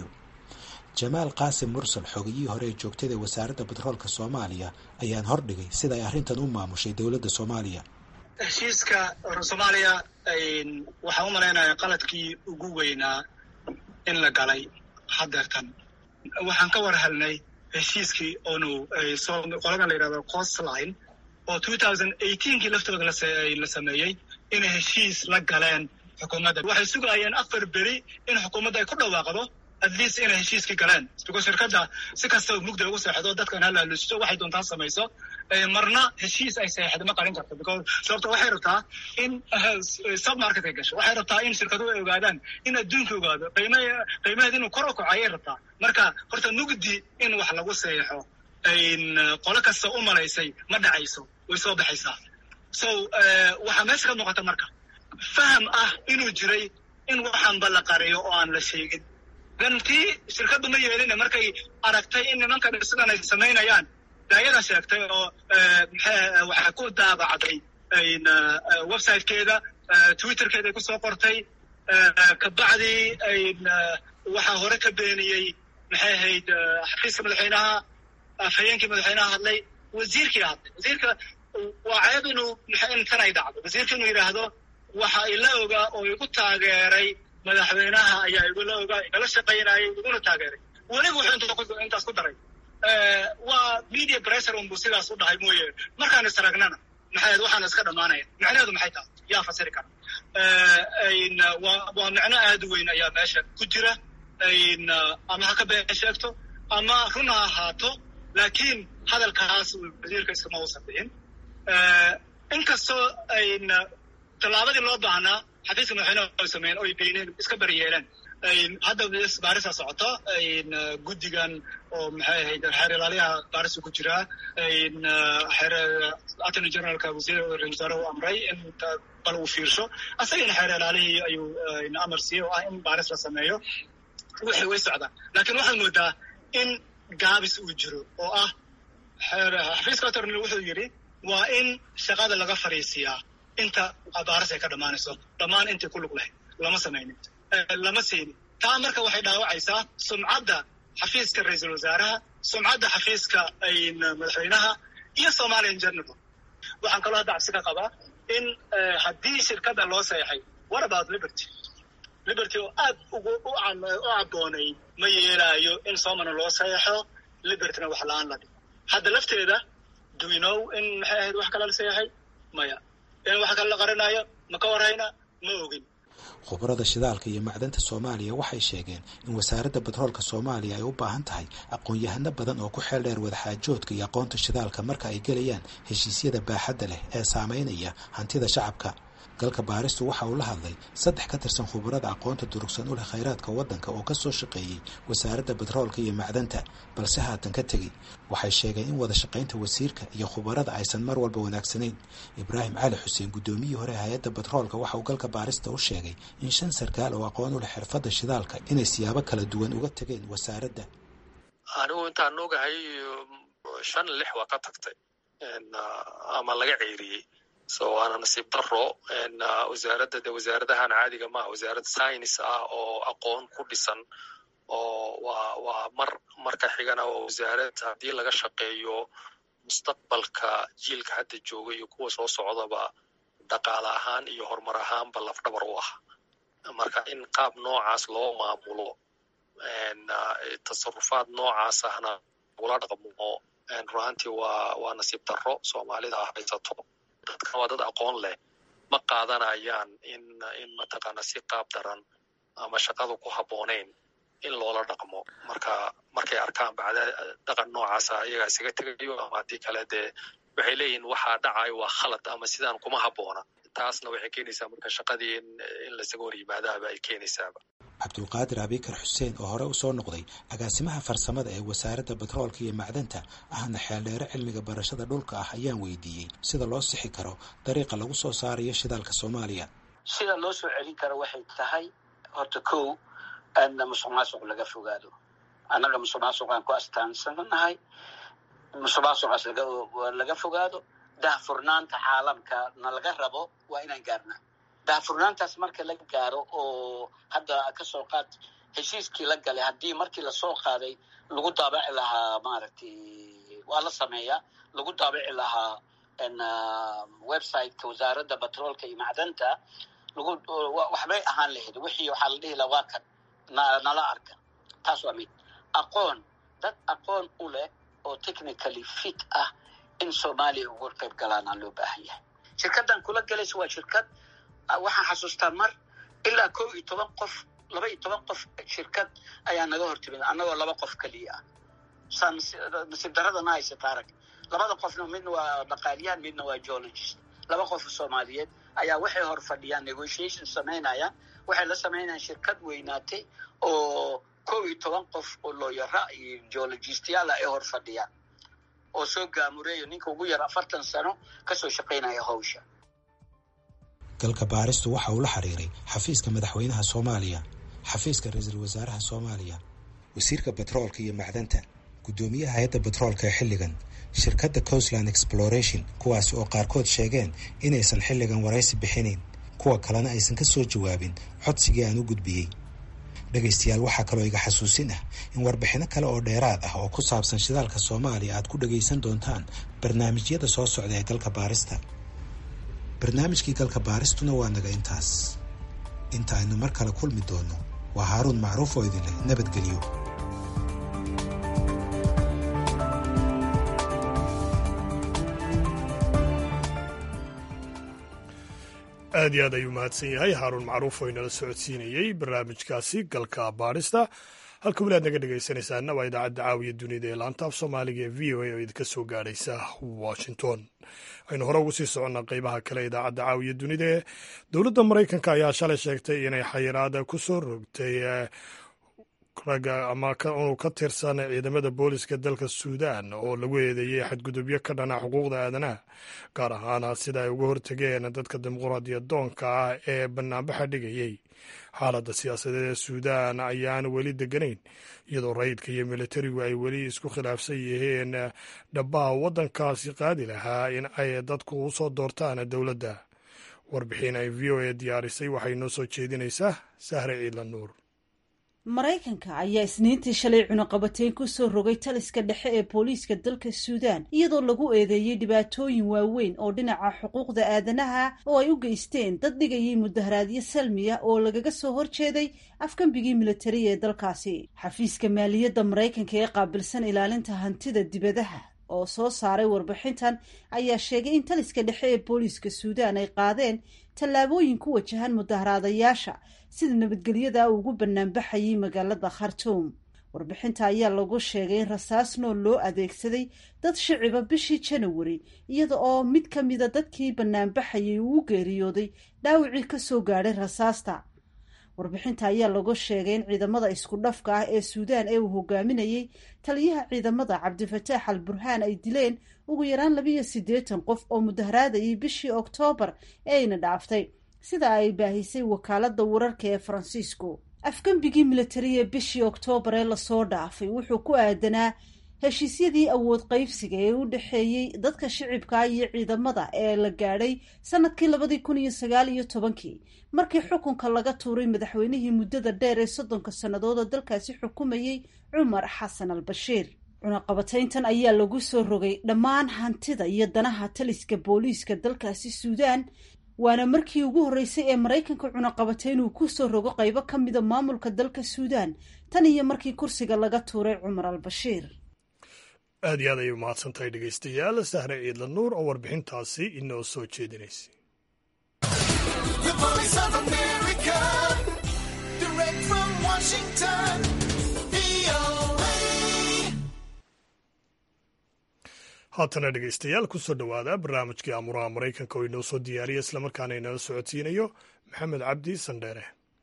jamaal qaasim mursal xogiyihii hore ee joogtada wasaaradda batroolka soomaaliya ayaan hordhigay sida ay arrintan u maamushay dowladda soomaaliya heshiiska soomaaliya waxaan u malaynayaa qaladkii ugu weynaa in la galay hadeertan waxaan ka war helnay heshiiskii oonu qoladan la yidhahdo costline oo two thousand eighteenkii laftooda la sameeyey inay heshiis la galeen xukuumadda waxay sugayeen afar beri in xukuumadda ay ku dhawaaqdo at least inay heshiiskii galeen because shirkadda si kastaba mugda ugu seexdo dadkan halaalusto waxay doontaa samayso marna heshiis ay seexda ma qarin karto because sababto waxay rabtaa in submarket ay gasho waxay rabtaa in shirkaduhu ay ogaadaan in adduunka ogaado qiima qiimaheed inuu kor u kaco ayay rabtaa marka horta mugdi in wax lagu seexo qolo kasta u malaysay ma dhacayso way soo baxaysaa so waxaa meesha ka muuqata marka faham ah inuu jiray in waxaanba la qariyo oo aan la sheegin gantii shirkaddu ma yeelina markay aragtay in nimankan sidan ay samaynayaan daayada sheegtay oo waxaa ku daabacday websitekeeda twitterkeeda ay kusoo qortay kabacdii waxaa hore ka beeniyey maxay ahayd xafiiska madaxweynaha afhayeenkii madaxweynaha hadlay wasiirkii hadlay wasiirka waa ceeb inuu intan ay dhacdo wasiirka inuu yidhaahdo waxa ila ogaa oo igu taageeray madaxweynaha ayaa igula ogaa igala shaqaynayay iguna taageeray weliba wuxuu intaas ku daray waa media pressure unbuu sidaas u dhahay mooye markaan is aragnana maxay waxaana iska dhammaanaya macnaheedu maxay tahay yaa fasiri kara waa waa macno aad u weyn ayaa meesha ku jira ama ha ka been sheegto ama run ha ahaato laakiin hadalkaas wasiirka iskama uusan dhihin inkastoo tallaabadii loo baahnaa xafiiska madaxweyneha ay sameeyeen oy beeneen iska bari yeeleen hadda baarisa socota guddigan oo maxay ahayd xeer ilaaliyaha baarisa ku jiraa attorney generalka wasiir ra-isul wasaare u amray in bal uu fiirsho asagana xeer ilaalihii ayuu amar siiyey oo ah in baaris la sameeyo wixii way socdaan laakiin waxaad moodaa in gaabis uu jiro oo ah xafiiska attorney wuxuu yidhi waa in shaqada laga fariisiyaa inta baaris ay ka dhammaanayso dhammaan intii ku lug lahayd lama samaynin lama siinin taa marka waxay dhaawacaysaa sumcadda xafiiska ra-iisul wasaaraha sumcadda xafiiska madaxweynaha iyo somalia in general waxaan kaloo hadda cabsi ka qabaa in haddii shirkadda loo seexay what about liberty liberty oo aad ugu u caboonay ma yeelaayo in somana loo seexo libertyna wax la-aan la dhigo hadda lafteeda do we know in maxay ahayd wax kale la seexay maya in wax kale la qarinayo ma ka warhayna ma ogin khubarada shidaalka iyo macdanta soomaaliya waxay sheegeen in wasaaradda batroolka soomaaliya ay u baahan tahay aqoon-yahano badan oo ku xeel dheer wadaxaajoodka iyo aqoonta shidaalka marka ay gelayaan heshiisyada baaxadda leh ee saameynaya hantida shacabka galka baaristu waxa uu la hadlay saddex ka tirsan khubarada aqoonta durugsan u leh khayraadka waddanka oo ka soo shaqeeyey wasaaradda batroolka iyo macdanta balse haatan ka tegey waxay sheegeen in wada shaqaynta wasiirka iyo khubarada aysan mar walba wanaagsanayn ibraahim cali xuseen guddoomiyihii hore hay-adda batroolka waxa uu galka baarista u sheegay in shan sarkaal oo aqoon u leh xirfadda shidaalka inay siyaabo kala duwan uga tegeen wasaaradda anigu intaan ogahay shan lix waa ka tagtay ama laga ceeriyey so waana nasiib daro wasaaradda de wasaaradahan caadiga maaha wasaarad science ah oo aqoon ku dhisan oo waa waa mar marka xigana waa wasaarad haddii laga shaqeeyo mustaqbalka jiilka hadda jooga iyo kuwa soo socdaba dhaqaale ahaan iyo horumar ahaanba lafdhabar u ah marka in qaab noocaas loo maamulo tasarufaad noocaas ahna ula dhaqmo runaantii waa waa nasiib daro soomaalida haysato dadkan waa dad aqoon leh ma qaadanayaan in in mataqaana si qaab daran ama shaqadu ku habboonayn in loola dhaqmo marka markay arkaan bacda dhaqan noocaasa iyagaa isaga tegayo ama haddii kale dee waxay leeyihin waxaa dhacayo waa khalad ama sidaan kuma habboona taasna waxay keenaysaa marka shaqadii in in laisaga hor yimaadaaba ay keenaysaaba cabdulqaadir abikar xuseen oo hore usoo noqday agaasimaha farsamada ee wasaaradda batroolka iyo macdanta ahna xeeldheere cilmiga barashada dhulka ah ayaan weydiiyey sida loo sixi karo dariiqa lagu soo saarayo shidaalka soomaaliya sida loo soo celin karo waxay tahay horta kow aadna musuq maasuq laga fogaado annaga musuq maasuqaan ku astaansanahay musuq maasuqaas laga fogaado dahfurnaanta caalamka na laga rabo waa inaan gaarnaa daahfurnaantaas marka la gaaro oo hadda kasoo qaad heshiiskii la galay haddii markii lasoo qaaday lagu daabaci lahaa maaragtay waa la sameeyaa lagu daabaci lahaa websiteka wasaaradda batroolka iyo macdanta lagu waxbay ahaan lahayd wixii waxaa la dhihi laha waa kan nala arka taas waa mid aqoon dad aqoon u leh oo technically fit ah in soomaaliya uga qayb galaana loo baahan yahay shirkaddan kula galaysa waa shirkad waxaan xasuustaa mar ilaa kow iyo toban qof laba iyo toban qof shirkad ayaa naga hortimid annagoo laba qof keliya ah saa nasiib daradana haysata arag labada qofna midna waa dhaqaaliyahan midna waa geologist laba qof soomaaliyeed ayaa waxay hor fadhiyaan negotiation samaynayaan waxay la samaynayaan shirkad weynaatay oo kow iyo toban qof oo looyara iyo geologistyaala ay hor fadhiyaan oo soo gaamureeyo ninka ugu yar afartan sano kasoo shaqaynaya hawsha galka baaristu waxa uu la xiriiray xafiiska madaxweynaha soomaaliya xafiiska ra-iisul wasaaraha soomaaliya wasiirka batroolka iyo macdanta guddoomiyaha hay-adda batroolka ee xilligan shirkadda coastland exploration kuwaasi oo qaarkood sheegeen inaysan xilligan waraysi bixinayn kuwa kalena aysan ka soo jawaabin codsigii aan u gudbiyey dhegaystayaal waxaa kaloo iga xasuusin ah in warbixino kale oo dheeraad ah oo ku saabsan shidaalka soomaaliya aad ku dhagaysan doontaan barnaamijyada soo socda ee galka baarista barnaamijkii galka baaristuna waa naga intaas inta aynu mar kale kulmi doonno waa haaruun macruuf oo idin leh nabadgelyo aad iyo aad ayuu mahadsan yahay haaruun macruuf oo inala socodsiinayey barnaamijkaasi galka baadhista halka weli aad naga dhegaysanaysaana waa idaacadda caawiya dunida ee laanta af soomaaliga ee v o a oo idinka soo gaadhaysa washington aynu hore ugu sii soconnaa qeybaha kale idaacadda caawiya dunida ee dowladda maraykanka ayaa shalay sheegtay inay xayiraada ku soo rogtay ragga ama inuu ka tirsan ciidamada booliska dalka suudan oo lagu eedeeyey xadgudubyo ka dhana xuquuqda aadanaha gaar ahaana sida ay uga hortageen dadka dimuqraadiyadoonka ah ee banaanbaxa dhigayey xaaladda siyaasadeed ee suudan ayaan weli deganayn iyadoo rayidka iyo militarigu ay weli isku khilaafsan yihiin dhabbaha waddankaasi qaadi lahaa in ay dadku u soo doortaan dowladda warbixin ay v o a diyaarisay waxay noo soo jeedinaysaa sahre ciidla nuur maraykanka ayaa isniintii shalay cunuqabateyn ku soo rogay taliska dhexe ee booliiska dalka suudaan iyadoo lagu eedeeyey dhibaatooyin waaweyn oo dhinaca xuquuqda aadanaha oo ay u geysteen dad dhigayay mudaharaadyo salmiya oo lagaga soo horjeeday afgambigii militariya ee dalkaasi xafiiska maaliyadda maraykanka ee qaabilsan ilaalinta hantida dibadaha oo soo saaray warbixintan ayaa sheegay in taliska dhexe ee booliiska suudaan ay qaadeen tallaabooyin ku wajahan mudaharaadayaasha sida nabadgelyada ugu banaanbaxayay magaalada khartuum warbixinta ayaa lagu sheegay in rasaas nool loo adeegsaday dad shiciba bishii janawari iyada oo mid ka mida dadkii banaanbaxayay uu u geeriyooday dhaawicii kasoo gaadhay rasaasta warbixinta ayaa lagu sheegay in ciidamada isku dhafka ah ee suudaan ee uu hogaaminayey taliyaha ciidamada cabdifataax al burhaan ay dileen ugu yaraan labiiyo siddeetan qof oo mudaharaadayay bishii oktoobar ee ayna dhaaftay sida ay baahisay wakaalada wararka ee faransiisku afgembigii militariya bishii oktoobar ee lasoo dhaafay wuxuu ku aadanaa heshiisyadii awood qaybsiga ee u dhexeeyey dadka shicibka iyo ciidamada ee la gaadhay sanadkii labadii kun iyo sagaal iyo tobankii markii xukunka laga tuuray madaxweynihii muddada dheer ee soddonka sannadood oo dalkaasi xukumayey cumar xasan al bashiir cunaqabatayntan ayaa lagu soo rogay dhammaan hantida iyo danaha taliska booliiska dalkaasi suudaan waana markii ugu horreysay ee maraykanka cunaqabatayn uu ku soo rogo qaybo ka mida maamulka dalka suudaan tan iyo markii kursiga laga tuuray cumar al bashiir aad iyo aad ayay umahadsan tahay dhegaystayaal sahre ciidla nuur oo warbixintaasi inoo soo jeedinaysay haatana dhegaystayaal kusoo dhowaada barnaamijkii amuraha maraykanka oo inoo soo diyaariya islamarkaana inala socodsiinayo maxamed cabdi sandheere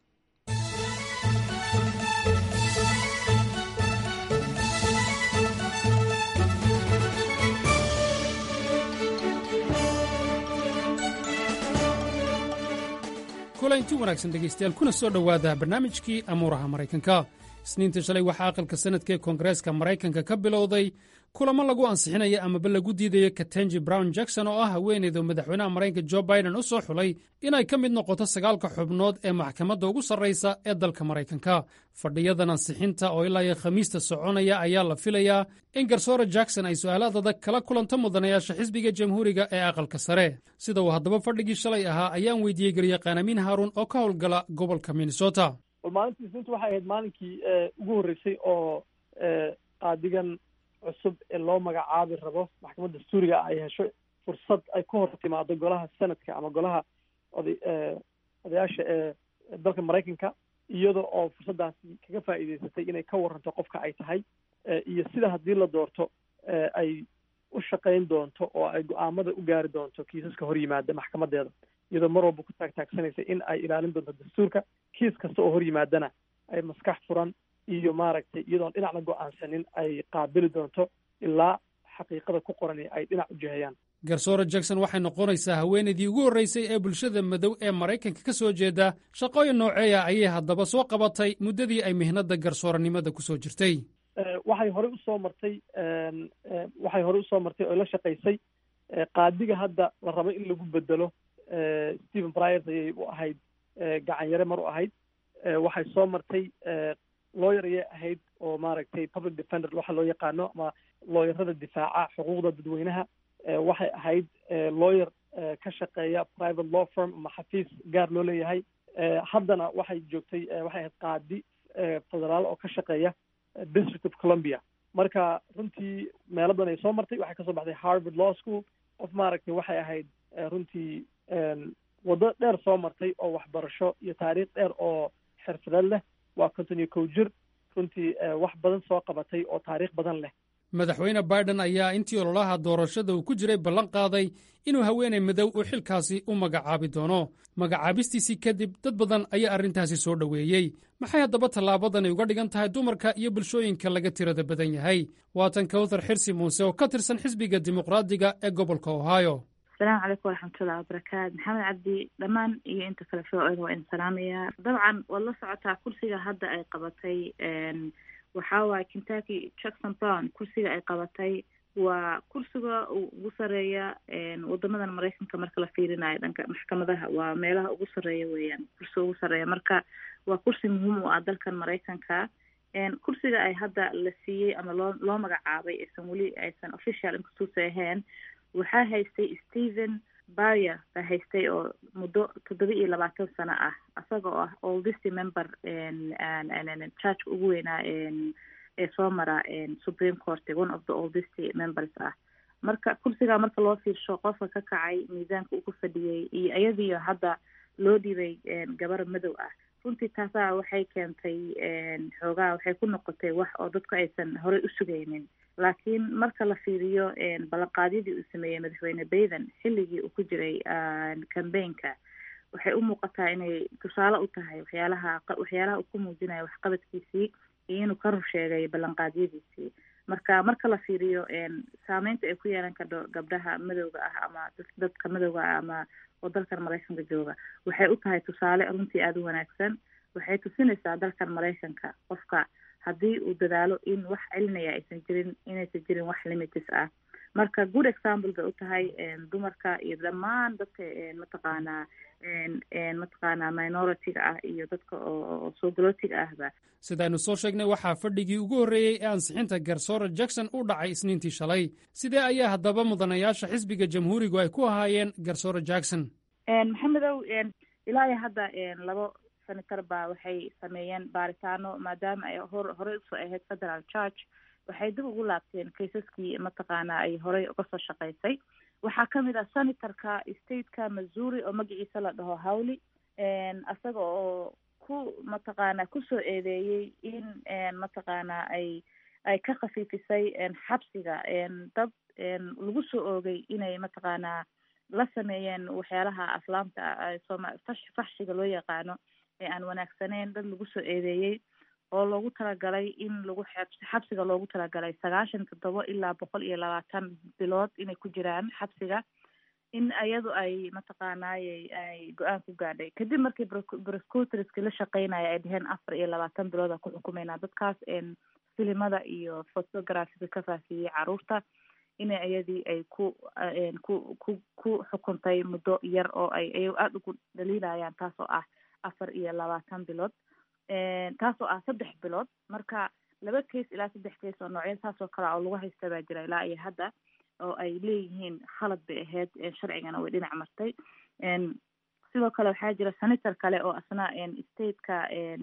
kulanti wanaagsan dhegaystayaal kuna soo dhowaada barnaamijkii amuuraha maraykanka isniinta shalay waxaa aqalka sanadka ee koongareeska maraykanka ka bilowday kulamo lagu ansixinaya amaba lagu diidaya katenji brown jackson oo ah haweeneyda madaxweynaha maraykanka jo biden u soo xulay inay ka mid noqoto sagaalka xubnood ee maxkamadda ugu sarraysa ee dalka maraykanka fadhiyadan ansixinta oo ilaa iyo khamiista soconaya ayaa la filayaa in garsoore jackson ay su'aalaad adag kala kulanto mudanayaasha xisbiga jamhuuriga ee aqalka sare sida uu haddaba fadhigii shalay ahaa ayaan weydiiyey garyaqaan amiin haaruun oo ka howlgala gobolka minnesota maalintii isniintu waxay ahayd maalinkii ugu horreysay oo qaadigan cusub ee loo magacaabi rabo maxkamadda dastuuriga ay hesho fursad ay ku hor timaado golaha senadka ama golaha oday odayaasha ee dalka maraykanka iyada oo fursaddaasi kaga faa'iideysatay inay ka waranto qofka ay tahay iyo sida haddii la doorto ay u shaqayn doonto oo ay go-aamada u gaari doonto kiisaska hor yimaada maxkamadeeda iyadoo mar walba ku taagtaagsanaysa in ay ilaalin doonto dastuurka kiis kasta oo hor yimaadana ay maskax furan iyo maaragtay iyadoon dhinacna go-aansanin ay qaabili doonto ilaa xaqiiqada ku qoran ay dhinac u jihayaan garsoore jackson waxay noqonaysaa haweenaydii ugu horraysay ee bulshada madow ee maraykanka ka soo jeeda shaqooyin nooceeya ayay haddaba soo qabatay muddadii ay mihnadda garsooranimada ku soo jirtay waxay horey usoo martay waxay horey usoo martay oo la shaqaysay qaadiga hadda la rabo in lagu bedelo stephen bryers ayay u ahayd gacan yare mar u ahayd waxay soo martay lawyer ayay ahayd oo maaragtay public defender waxa loo yaqaano ama looyarada difaaca xuquuqda dadweynaha waxay ahayd lawyer ka shaqeeya private law firm ama xafiis gaar loo leeyahay haddana waxay joogtay waxay ahayd qaadi federaal oo ka shaqeeya district of columbia marka runtii meelo badan ay soo martay waxay kasoo baxday harvard law school qof maaragtay waxay ahayd runtii waddo dheer soo martay oo waxbarasho iyo taariikh dheer oo xirfadeed leh waa konton iyo kow jir runtii wax badan soo qabatay oo taariikh badan leh madaxweyne biden ayaa intii ololaha doorashada uu ku jiray ballan qaaday inuu haweenay madow uu xilkaasi u magacaabi doono magacaabistiisii kadib dad badan ayaa arrintaasi soo dhoweeyey maxay haddaba tallaabadani uga dhigan tahay dumarka iyo bulshooyinka laga tirada badan yahay waatan kawthar xirsi muuse oo ka tirsan xisbiga dimuqraadiga ee gobolka ohio asalaamu calaykum waraxmatullahi wabarakaatu maxamed cabdi dhammaan iyo inta kale soo-oda waa idin salaamayaa dabcan waad la socotaa kursiga hadda ay qabatay waxaa waaye kentucky jackson brown kursiga ay qabatay waa kursiga ugu sareeya wadamadan maraykanka marka la fiirinayo dhanka maxkamadaha waa meelaha ugu sareeya weeyaan kursiga ugu sareeya marka waa kursi muhiim u ah dalkan maraykanka kursiga ay hadda la siiyey ama loo loo magacaabay aysan weli aysan official inkastuusa ahayn waxaa haystay stephen barrier baa haystay oo muddo toddoba iyo labaatan sano ah isaga oo ah oldest member church ugu weynaa ee soo mara supreme court one of the oldest members ah marka kursigaa marka loo fiirsho qofka ka kacay miisaanka ugu fadhiyey iyo iyadiio hadda loo dhibay gabar madow ah runtii taasaa waxay keentay xoogaa waxay ku noqotay wax oo dadku aysan horey u sugaynin laakiin marka la fiiriyo ballanqaadyadii uu sameeyey madaxweyne bayden xilligii uu ku jiray cambaynka waxay u muuqataa inay tusaale u tahay waxyaalaha waxyaalaha uu ku muujinayo waxqabadkiisii iyo inuu ka rur sheegay ballanqaadyadiisii marka marka la fiiriyo saameynta ay ku yeelan karto gabdhaha madowga ah ama dadka madowga ah ama oo dalkan maraykanka jooga waxay u tahay tusaale runtii aada u wanaagsan waxay tusinaysaa dalkan maraykanka qofka haddii uu dadaalo in wax celinaya aysan jirin inaysan jirin wax limites ah marka good example bay u tahay dumarka iyo dhammaan dadka mataqaanaa mataqaanaa minority-ga ah iyo dadka oo soogolootiga ahba sidaaynu soo sheegnay waxaa fadhigii ugu horreeyey ee ansixinta garsoora jackson u dhacay isniintii shalay sidee ayaa haddaba mudanayaasha xisbiga jamhuurigu ay ku ahaayeen garsoora jackson maxamedow ilaa iyo hadda labo senator baa waxay sameeyeen baaritaano maadaama ay hor horey usoo ahayd federal church waxay dib ugu laabteen kaysaskii mataqaana ay horey uga soo shaqaysay waxaa kamid ah senatorka stateka missouri oo magaciisa la dhaho howley isaga oo ku mataqaana kusoo eedeeyey in mataqaana ay ay ka khafiifisay xabsiga dad lagu soo oogay inay mataqaanaa la sameeyeen waxyaalaha aflaamta sooma faxshiga loo yaqaano ee aan wanaagsaneyn dad lagu soo eedeeyey oo loogu talagalay in lagu xabsiga loogu talagalay sagaashan toddoba ilaa boqol iyo labaatan bilood inay ku jiraan xabsiga in iyadu ay mataqaanaaye ay go-aan ku gaadhay kadib markii prosecutorski la shaqeynaya ay dheheen afar iyo labaatan bilooda ku xukumeynaa dadkaas filimada iyo photographiga ka faafiyey caruurta ina iyadii ay ku ku ku ku xukuntay muddo yar oo ay ay aada ugu dhaliilayaan taasoo ah afar iyo labaatan bilood taasoo ah saddex bilood marka laba case ilaa saddex case oo noocya saasoo kale oo lagu haysta baa jira ilaa iyo hadda oo ay leeyihiin khalad bay ahayd sharcigana way dhinac martay sidoo kale waxaa jira senator kale oo asna stateka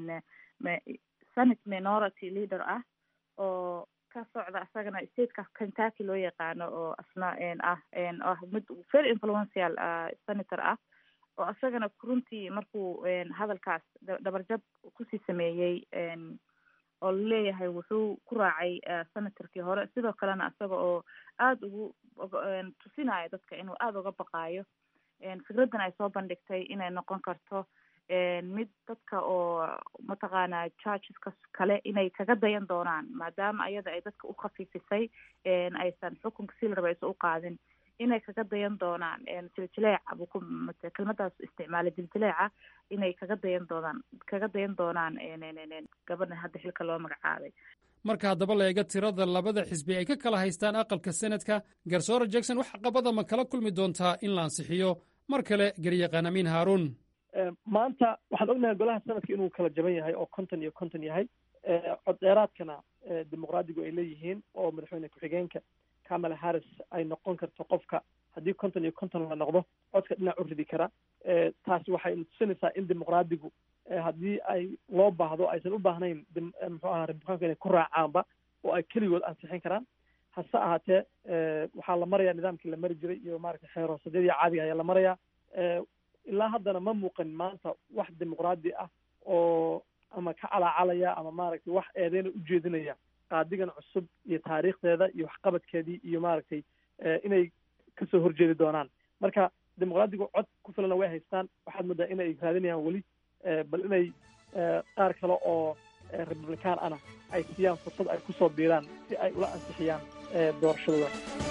senate minority leader ah oo ka socda isagana stateka kentucky loo yaqaano oo asna ah ah mid very influential senator ah oo isagana runtii markuu hadalkaas dhabarjab kusii sameeyey oo laleeyahay wuxuu ku raacay senatorkii hore sidoo kalena isaga oo aada ugu tusinayo dadka inuu aada uga baqaayo fikraddan ay soo bandhigtay inay noqon karto mid dadka oo mataqaana churcheska kale inay kaga dayan doonaan maadaama ayada ay dadka u khafiifisay aysan xukunka si la raba aysan u qaadin inay kaga dayan doonaan jiljileeca buu ku kelmadaas isticmaalay jiljileeca inay kaga dayan doonaan kaga dayan doonaan gabadhan hadda xilka loo magacaabay marka haddaba la eega tirada labada xisbi ay ka kala haystaan aqalka senadka garsoora jackson wax qabada ma kala kulmi doontaa in la ansixiyo mar kale garyaqaan amiin haaruun maanta waxaan ognahay golaha sanadka inuu kala jaban yahay oo konton iyo konton yahay cod dheeraadkana dimuqraadigu ay leeyihiin oo madaxweyne ku-xigeenka kamala harris ay noqon karto qofka haddii konton iyo konton la noqdo codka dhinac u ridi kara taasi waxay tusinaysaa in dimuqraadigu haddii ay loo baahdo aysan u baahnayn muxuu aha republikaanku inay ku raacaanba oo ay keligood ansixin karaan hase ahaatee waxaa la marayaa nidaamkii la mari jiray iyo maaragtay xeeroosadyadii caadiga ayaa la marayaa ilaa haddana ma muuqan maanta wax dimuqraadi ah oo ama ka calaacalaya ama maaragtay wax eedeyna ujeedinaya qaadigan cusub iyo taariikhdeeda iyo waxqabadkeedii iyo maaragtay inay kasoo horjeedi doonaan marka dimuqraadigu cod ku filana way haystaan waxaad moodaa inay raadinayaan weli bal inay qaar kale oo republican ana ay siiyaan fursad ay kusoo biiraan si ay ula ansixiyaan doorashadooda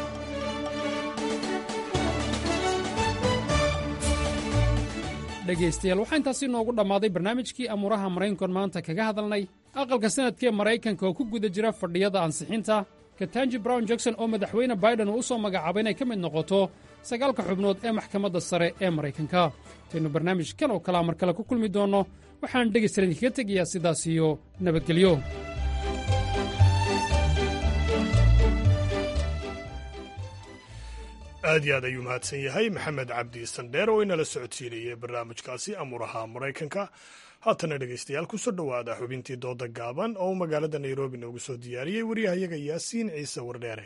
dhegaystayaal waxaa intaasi noogu dhammaaday barnaamijkii amuuraha maraykankoon maanta kaga hadalnay aqalka sanadkee maraykanka oo ku guda jira fadhiyada ansixinta katanji brown jackson oo madaxweyne baiden uu u soo magacaabay inay ka mid noqoto sagaalka xubnood ee maxkamadda sare ee maraykanka intaynu barnaamijkan oo kalea mar kale ku kulmi doonno waxaan dhegaystayaal idinkaga tegayaa sidaas iyo nabadgelyo aad iyo aad ayuu mahadsan yahay maxamed cabdi sandheer oo inala socodsiinayay barnaamijkaasi amuuraha maraykanka haatana dhegaystayaal kusoo dhowaada xubintii dooda gaaban oo uu magaalada nairobi noogu soo diyaariyey waryahayaga yaasiin ciise wardheere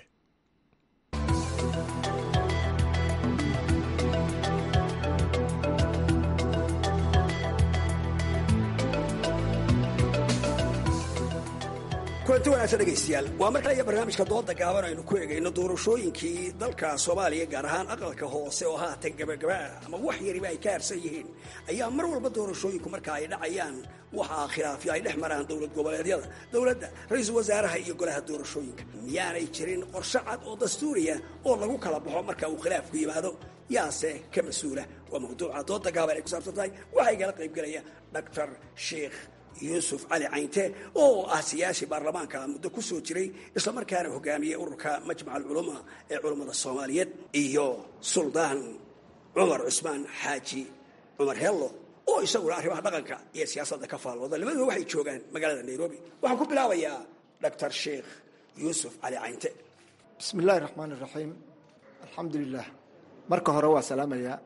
kulanti wanaagsan dhegaystayaal waa mar kale iyo barnaamijka dooda gaaban aynu ku egayno doorashooyinkii dalka soomaaliya gaar ahaan aqalka hoose oo haatan gabagaba ah ama wax yariba ay ka harsan yihiin ayaa mar walba doorashooyinku marka ay dhacayaan waxaa khilaafyo ay dhex maraan dowlad goboleedyada dowladda ra-iisul wasaaraha iyo golaha doorashooyinka miyaanay jirin qorshe cad oo dastuuriya oo lagu kala baxo marka uu khilaafku yimaado yaase ka mas-uula waa mawduuca dooda gaaban ay ku saabsan tahay waxaa igala qaybgelaya doctor sheikh yuusuf cali caynte oo ah siyaasi baarlamaanka muddo ku soo jiray islamarkaana hogaamiyey ururka majmac alculama ee culummada soomaaliyeed iyo suldaan cumar cusmaan xaaji cumar hello oo isaguna arrimaha dhaqanka iyo siyaasadda ka faallooda labaduba waxay joogaan magaalada nairobi waxaan ku bilaabayaa doctor sheikh yuusuf cali caynte bismi illaahi raxmaan iraxiim alxamdulilah marka hore waa salaamayaa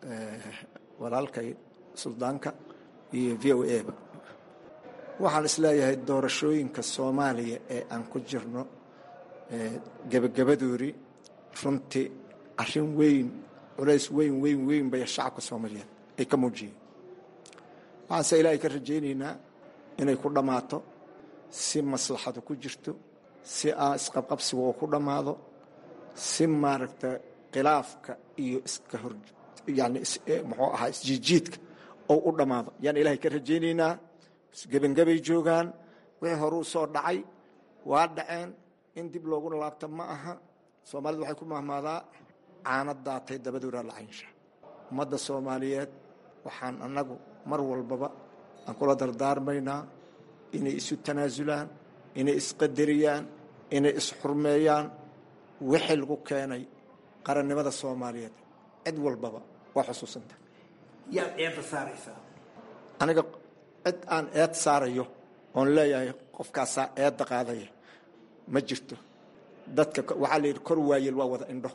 walaalkay suldaanka iyo v o a ba waxaan isleeyahay doorashooyinka soomaaliya ee aan ku jirno gebagabadoodii runtii arrin weyn culays weyn weyn weyn bay shacabka soomaaliyeed ay ka muujiyeen waxaanse ilaahay ka rajaynaynaa inay ku dhammaato si maslaxadu ku jirto si aan isqabqabsiga oo ku dhammaado si maaragta khilaafka iyo iska hor yani muxuu ahaa isjiijiidka oo u dhammaado yaan ilaahay ka rajaynaynaa gebangabay joogaan wixii horuu soo dhacay waa dhaceen in dib looguna laabta ma aha soomaalidu waxay ku mahmaadaa caana daatay dabadoodaa lacaynsha ummadda soomaaliyeed waxaan annagu mar walbaba aan kula dardaarmaynaa inay isu tanaasulaan inay isqadariyaan inay isxurmeeyaan wixii lagu keenay qarannimada soomaaliyeed cid walbaba waa xusuusanta yaad eedda saaraysaa aniga cid aan eed saarayo oon leeyahay qofkaasaa eedda qaadaya ma jirto dadka waxaa la yidhi kor waayel waa wada indho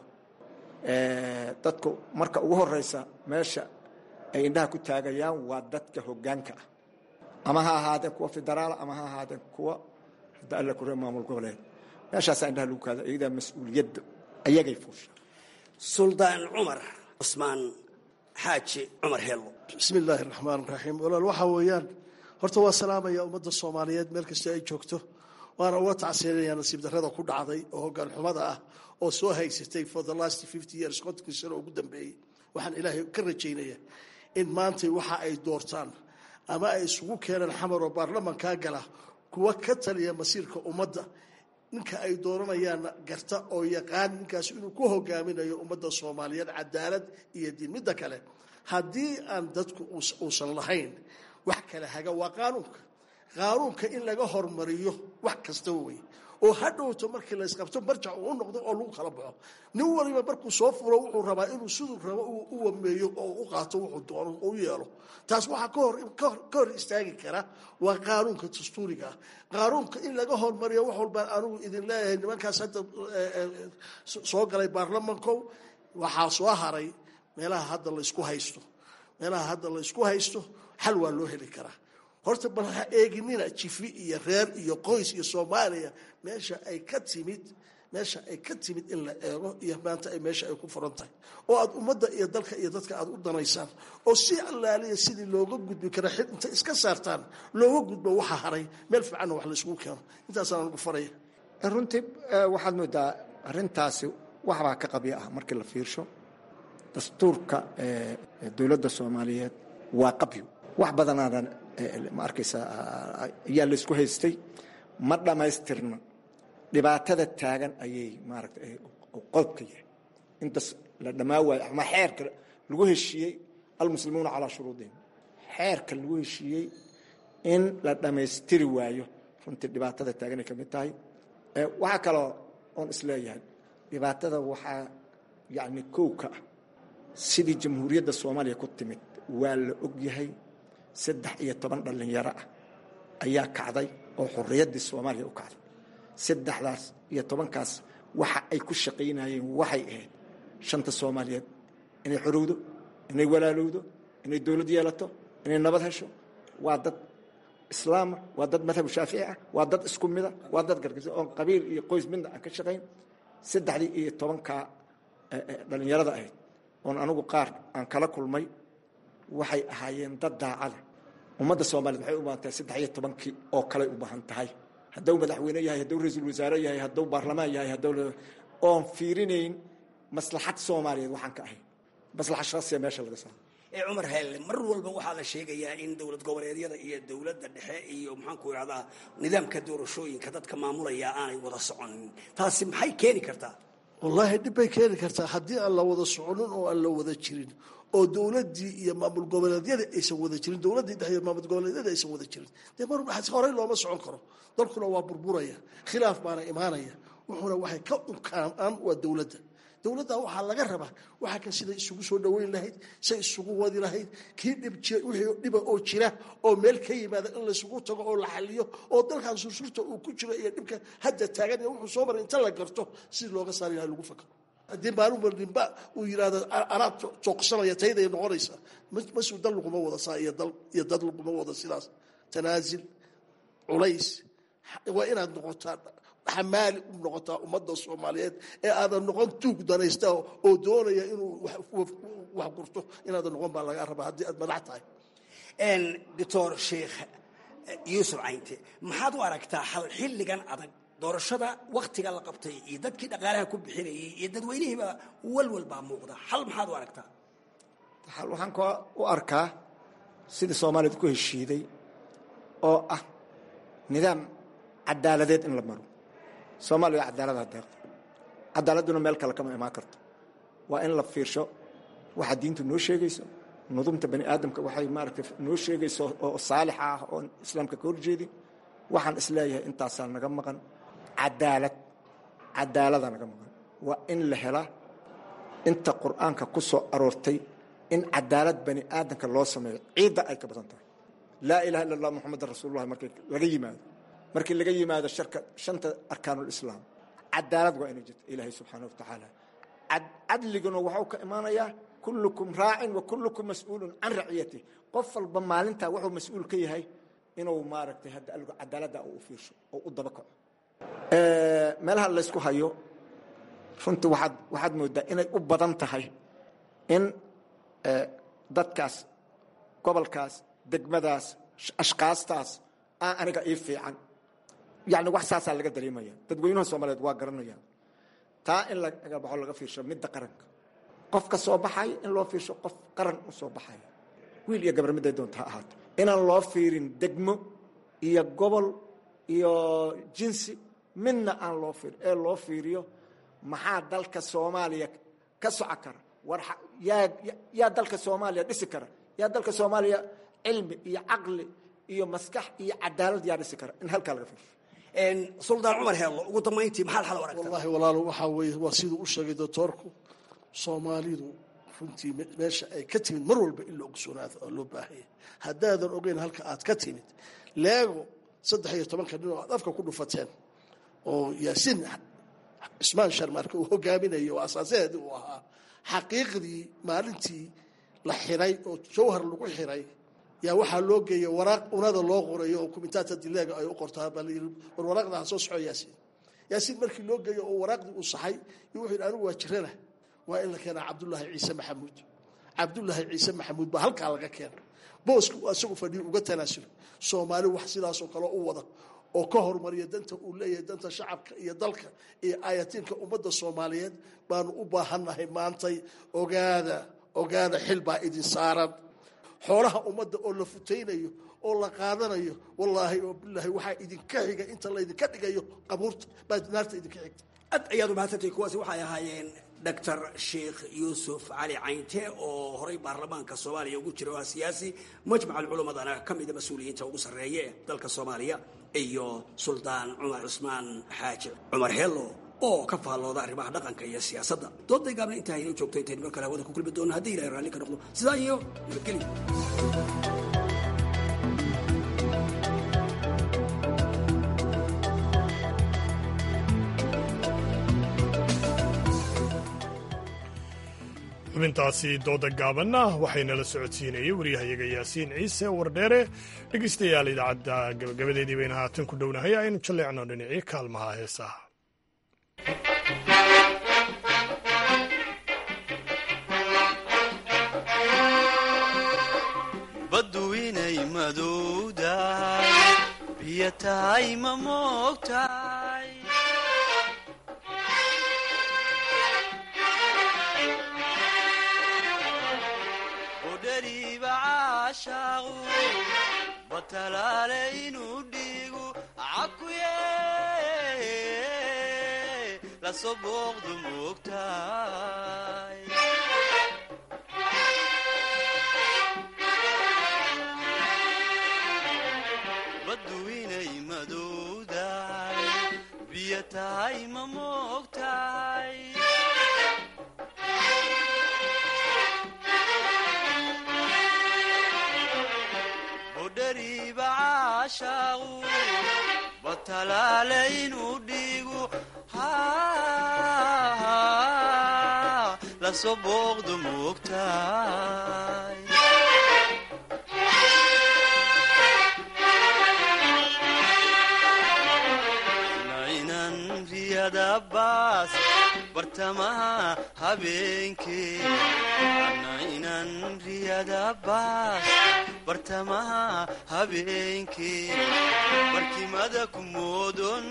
dadku marka ugu horeysa meesha ay indhaha ku taagayaan waa dadka hoggaanka ah ama ha ahaadeen kuwa federaala ama ha ahaadeen kuwa hadda alla kuree maamul goboleed meeshaasaa indhaha lagu kaada iyadaa mas-uuliyadda ayagay fuusha suldaan cumar cusmaan xaaji cumar hello bismi illaahi raxmaan raxiim walaal waxaa weeyaan horta waa salaamaya ummadda soomaaliyeed meel kasta ay joogto waana uga tacsiinaya nasiib darrada ku dhacday oo hoggaan xumada ah oo soo haysatay for the last fifty years kontonkii sano ugu dambeeyey waxaan ilaahay ka rajaynaya in maantay waxa ay doortaan ama ay isugu keenaan xamar oo baarlamankaa gala kuwa ka taliya masiirka ummadda ninka ay dooranayaanna garta oo yaqaan ninkaas inuu ku hogaaminayo ummadda soomaaliyeed cadaalad iyo diin midda kale haddii aan dadku uusan lahayn wax kale haga waa qaanuunka qaanuunka in laga hormariyo wax kastaba wey oo hadhowto markii la isqabto marjac uu u noqdo oo lagu kala baxo nin waliba markuu soo furo wuxuu rabaa inuu siduu rabo u wameeyo oo u qaato wuxuu doono u yeelo taas waxaa ka hor istaagi kara waa qaanuunka dastuuriga ah qaanuunka in laga hormariyo wax walbaan anigu idin leeyahay nimankaas hadda soo galay baarlamankow waxaa soo haray meelaha hadda laysku haysto meelaha hadda laysku haysto xal waa loo heli karaa horta bal ha eeginina jifi iyo reer iyo qoys iyo soomaaliya meesha ay ka timid meesha ay ka timid in la eego iyo maanta ay meesha ay ku furan tahay oo aad ummadda iyo dalka iyo dadka aad u danaysaan oo si allaaliya sidii looga gudbi kara xil inta iska saartaan looga gudbo waxa haray meel fiicanna wax la isugu keeno intaasaan anugu faraya runtii waxaad moodaa arrintaasi waxbaa ka qabyo ah markii la fiirsho dastuurka dowladda soomaaliyeed waa qabyo wax badanaadan ma arkaysa ayaa laysku haystay ma dhammaystirna dhibaatada taagan ayay maaragta qodobka yahay intas la dhammaa waayo ama xeerka lagu heshiiyey almuslimuuna calaa shuruudihim xeerka lagu heshiiyey in la dhammaystiri waayo runtii dhibaatada taaganay ka mid tahay waxaa kaloo oon isleeyahay dhibaatada waxaa yacni kow ka ah sidii jamhuuriyadda soomaaliya ku timid waa la og yahay saddex iyo toban dhallinyaro ah ayaa kacday oo xorriyaddii soomaaliya u kacday saddexdaas iyo tobankaas waxa ay ku shaqaynayeen waxay ahayd shanta soomaaliyeed inay xorowdo inay walaalowdo inay dowlad yeelato inay nabad hesho waa dad islaama waa dad madhabu shaafici ah waa dad isku mida waa dad gargisa oon qabiil iyo qoys midna aan ka shaqayn saddexdii iyo tobankaa dhallinyarada ahayd oon anigu qaar aan kala kulmay waxay ahaayeen dad daacada ummadda soomaaliyed waxay u baahan tahay saddex iyo tobankii oo kaley u baahan tahay hadduu madaxweyne yahay hadduu ra-iisul wasaare yahay hadduu baarlamaan yahay hadduu oon fiirinayn maslaxad soomaaliyeed waxaan ka ahayn maslaxad shakhsiya meesha laga saaro ee cumar heelle mar walba waxaa la sheegayaa in dowlad goboleedyada iyo dowladda dhexe iyo maxaanku idhahdaa nidaamka doorashooyinka dadka maamulaya aanay wada soconin taasi maxay keeni kartaa wallaahi dhib bay keeni kartaa haddii aan la wada soconin oo aan la wada jirin oo dowladdii iyo maamul goboleedyada aysan wada jirin dowladdii dhexe iyo maamul goboleedyada aysan wada jirin dee mar horey looma socon karo dalkuna waa burburaya khilaaf baana imaanaya wuxuuna waxay ka unkaanaan waa dowladda dowladda waxaa laga rabaa waxaa kan siday isugu soo dhoweyn lahayd say isugu wadi lahayd kii wixii dhiba oo jira oo meel ka yimaada in laysugu tago oo la xaliyo oo dalkan sursurta uu ku jiro iyo dhibka hadda taagan iyo wuxuu soo maray inta la garto sidii looga saari lahay lagu fakaro haddii maalin walbinba uu yidhaahdo anaa tooqsanaya tayday noqonaysaa masuu dal laguma wada saa iyo dal iyo dad laguma wada sidaas tanaasil culays waa inaad noqotaa xamaali u noqotaa ummadda soomaaliyeed ee aadan noqon tuug danaysta oo doonaya inuu wax gurto inaadan noqon baa laga rabaa haddii aad madax tahay doctor sheekh yuusuf caynte maxaad u aragtaa hal xilligan adag doorashada waktiga la qabtay iyo dadkii dhaqaalaha ku bixinayay iyo dadweynihiiba walwal baa muuqda hal maxaad u aragtaa waxaan ka u arkaa sidii soomaaliyad ku heshiiday oo ah nidaam cadaaladeed in la maro soomaaliya waa cadaalada deeqda cadaaladduna meel kale kama imaan karto waa in la fiirsho waxa diintu noo sheegayso nudumta bani aadamka waxay maaragtay noo sheegayso oo saalix ah oon islaamka ka horjeedin waxaan isleeyahay intaasaa naga maqan cadaalad cadaalada naga maqan waa in la helaa inta qur'aanka ku soo aroortay in cadaalad bani aadamka loo sameeyo ciidda ay ka badan tahay laa ilaha illa allah muxamadan rasuulullahi markii laga yimaado markii laga yimaado sharka shanta arkaanulislaam cadaalad waa inay jirto ilaahay subxaana wa tacaala cadliguna waxuu ka imaanayaa kullukum raacin wa kullukum mas-uulun can raciyatih qof walba maalintaa wuxuu mas-uul ka yahay inuu maaragtay hadda aligu cadaaladda u fiirsho oo u daba kaco meelaha laysku hayo runtii waaad waxaad moodaa inay u badan tahay in dadkaas gobolkaas degmadaas ashkaastaas aa aniga ii fiican yani wax saasaa laga dareemaya dadweynaha soomaaliyeed waa garanayaan taa in laga baxo laga fiirsho midda qaranka qofka soo baxaya in loo fiirsho qof qaran u soo baxaya wiil iyo gabar midday doonta ha ahaato inaan loo fiirin degmo iyo gobol iyo jinsi midna aan loo fiirin ee loo fiiriyo maxaa dalka soomaaliya ka soco kara war yaa yaa dalka soomaaliya dhisi kara yaa dalka soomaaliya cilmi iyo caqli iyo maskax iyo cadaalad yaa dhisi kara in halkaa laga fiirsho suldaan cumar heello ugu dambayntii maxaad xal u aragtaa wallahi walaalo waxaa weeye waa siduu u sheegay doctoorku soomaalidu runtii meesha ay ka timid mar walba in la ogsoonaado oo loo baahanya haddaadan ogeyn halka aad ka timid leego saddex iyo tobanka nin oo aad afka ku dhufateen oo yaasiin cismaan sharmaarka uu hogaaminayo oo asaasaheedii uu ahaa xaqiiqdii maalintii la xiray oo jawhar lagu xiray yaa waxaa loo geeyay waraaq unada loo qorayo oo kumitaata dileega ay u qortaa baa layii war waraaqda ha soo soco yaasiin yaasiin markii loo geeyo oo waraaqdii uu saxay iyo wuxuu yidhi anigu waa jirana waa in la keenaa cabdullaahi ciise maxamuud cabdullaahi ciise maxamuud baa halkaa laga keena booska uu asagu fadhiyo uga tanaasulay soomaali wax sidaasoo kale u wada oo ka hormariya danta uu leeyahay danta shacabka iyo dalka iyo aayatiinka ummadda soomaaliyeed baanu u baahannahay maantay ogaada ogaada xil baa idin saaran xoolaha ummadda oo la futaynayo oo la qaadanayo wallaahi oo bilaahi waxaa idinka xiga inta laydinka dhigayo qabuurta baa naarta idinka xigta ad ayaad umahadsantay kuwaasi waxay ahaayeen doctor sheekh yuusuf cali caynte oo horay baarlamaanka soomaaliya ugu jira oo ah siyaasi majmac alculumadana ka mida mas-uuliyiinta ugu sarreeya ee dalka soomaaliya iyo suldaan cumar cusmaan xaaji cumar heello oo ka faallooda arrimaha dhaqanka iyo siyaasadda dooday gaabna intaa inoo joogto intaynu mar kale hawada ku kulmi doono haddii ilahay raalli ka noqdo sidaa iyo nabadgelyo xubintaasi dooda gaabanna waxaynala socodsiinayay waryahayaga yaasiin ciise wardheere dhegeystayaal idaacadda gabagabadeedii bayna haatan ku dhownahay aynu jalleecno dhinacii kaalmaha heesaha baddu inay madowdahay biyo tahay ma moogtahay udhariiba caashaaqu batalaale inuu dhiigu cakuye lasoo booqdu moogtahay baddu inay madowdahay biyo tahay ma moogtahay udhariiba caashaaqu batalaale inuu dhiigu lasoo booqdu moogtahay nainan riyada baas bartamaha habeenkee nainan riyada baas bartamaha habeenkee barkimada ku moodon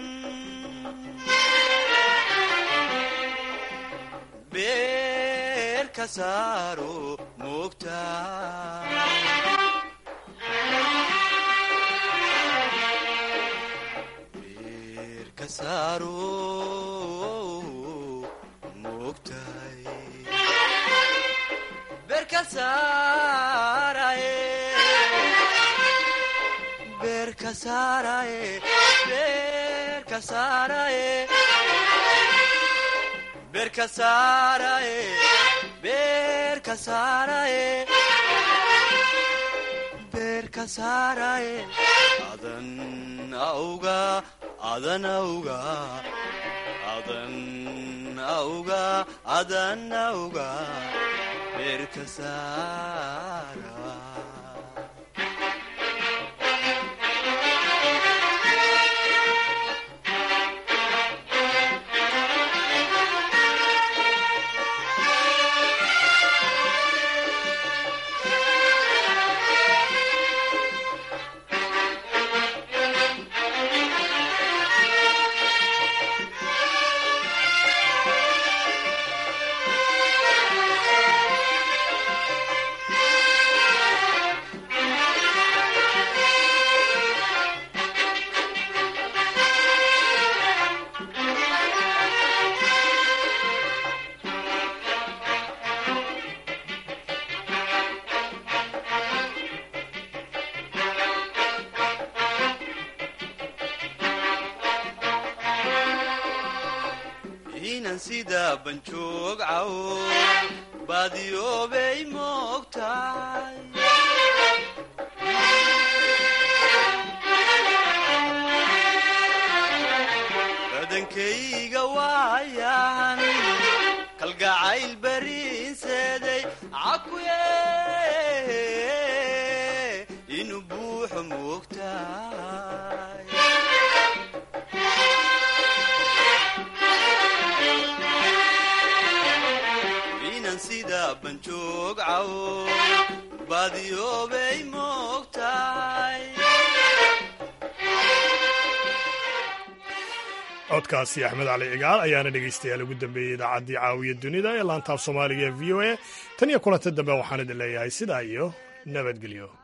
beer ka saaro moogtaa adan auga adan auga adan auga adan auga beerka saara inan sida banjoog cawo baadiyoobay moogtahay badankayga waayan kalgacayl bariinseeday cakuye inuu buuxo moogtahay baadiyoobay moogtahay codkaasi axmed cali cigaal ayaana dhegaystayaal ugu dambeeyey idaacaddii caawiya dunida ee laantaaf soomaaliga ee v o a tan iyo kulanta dambe waxaan idin leeyahay sidaa iyo nabadgelyo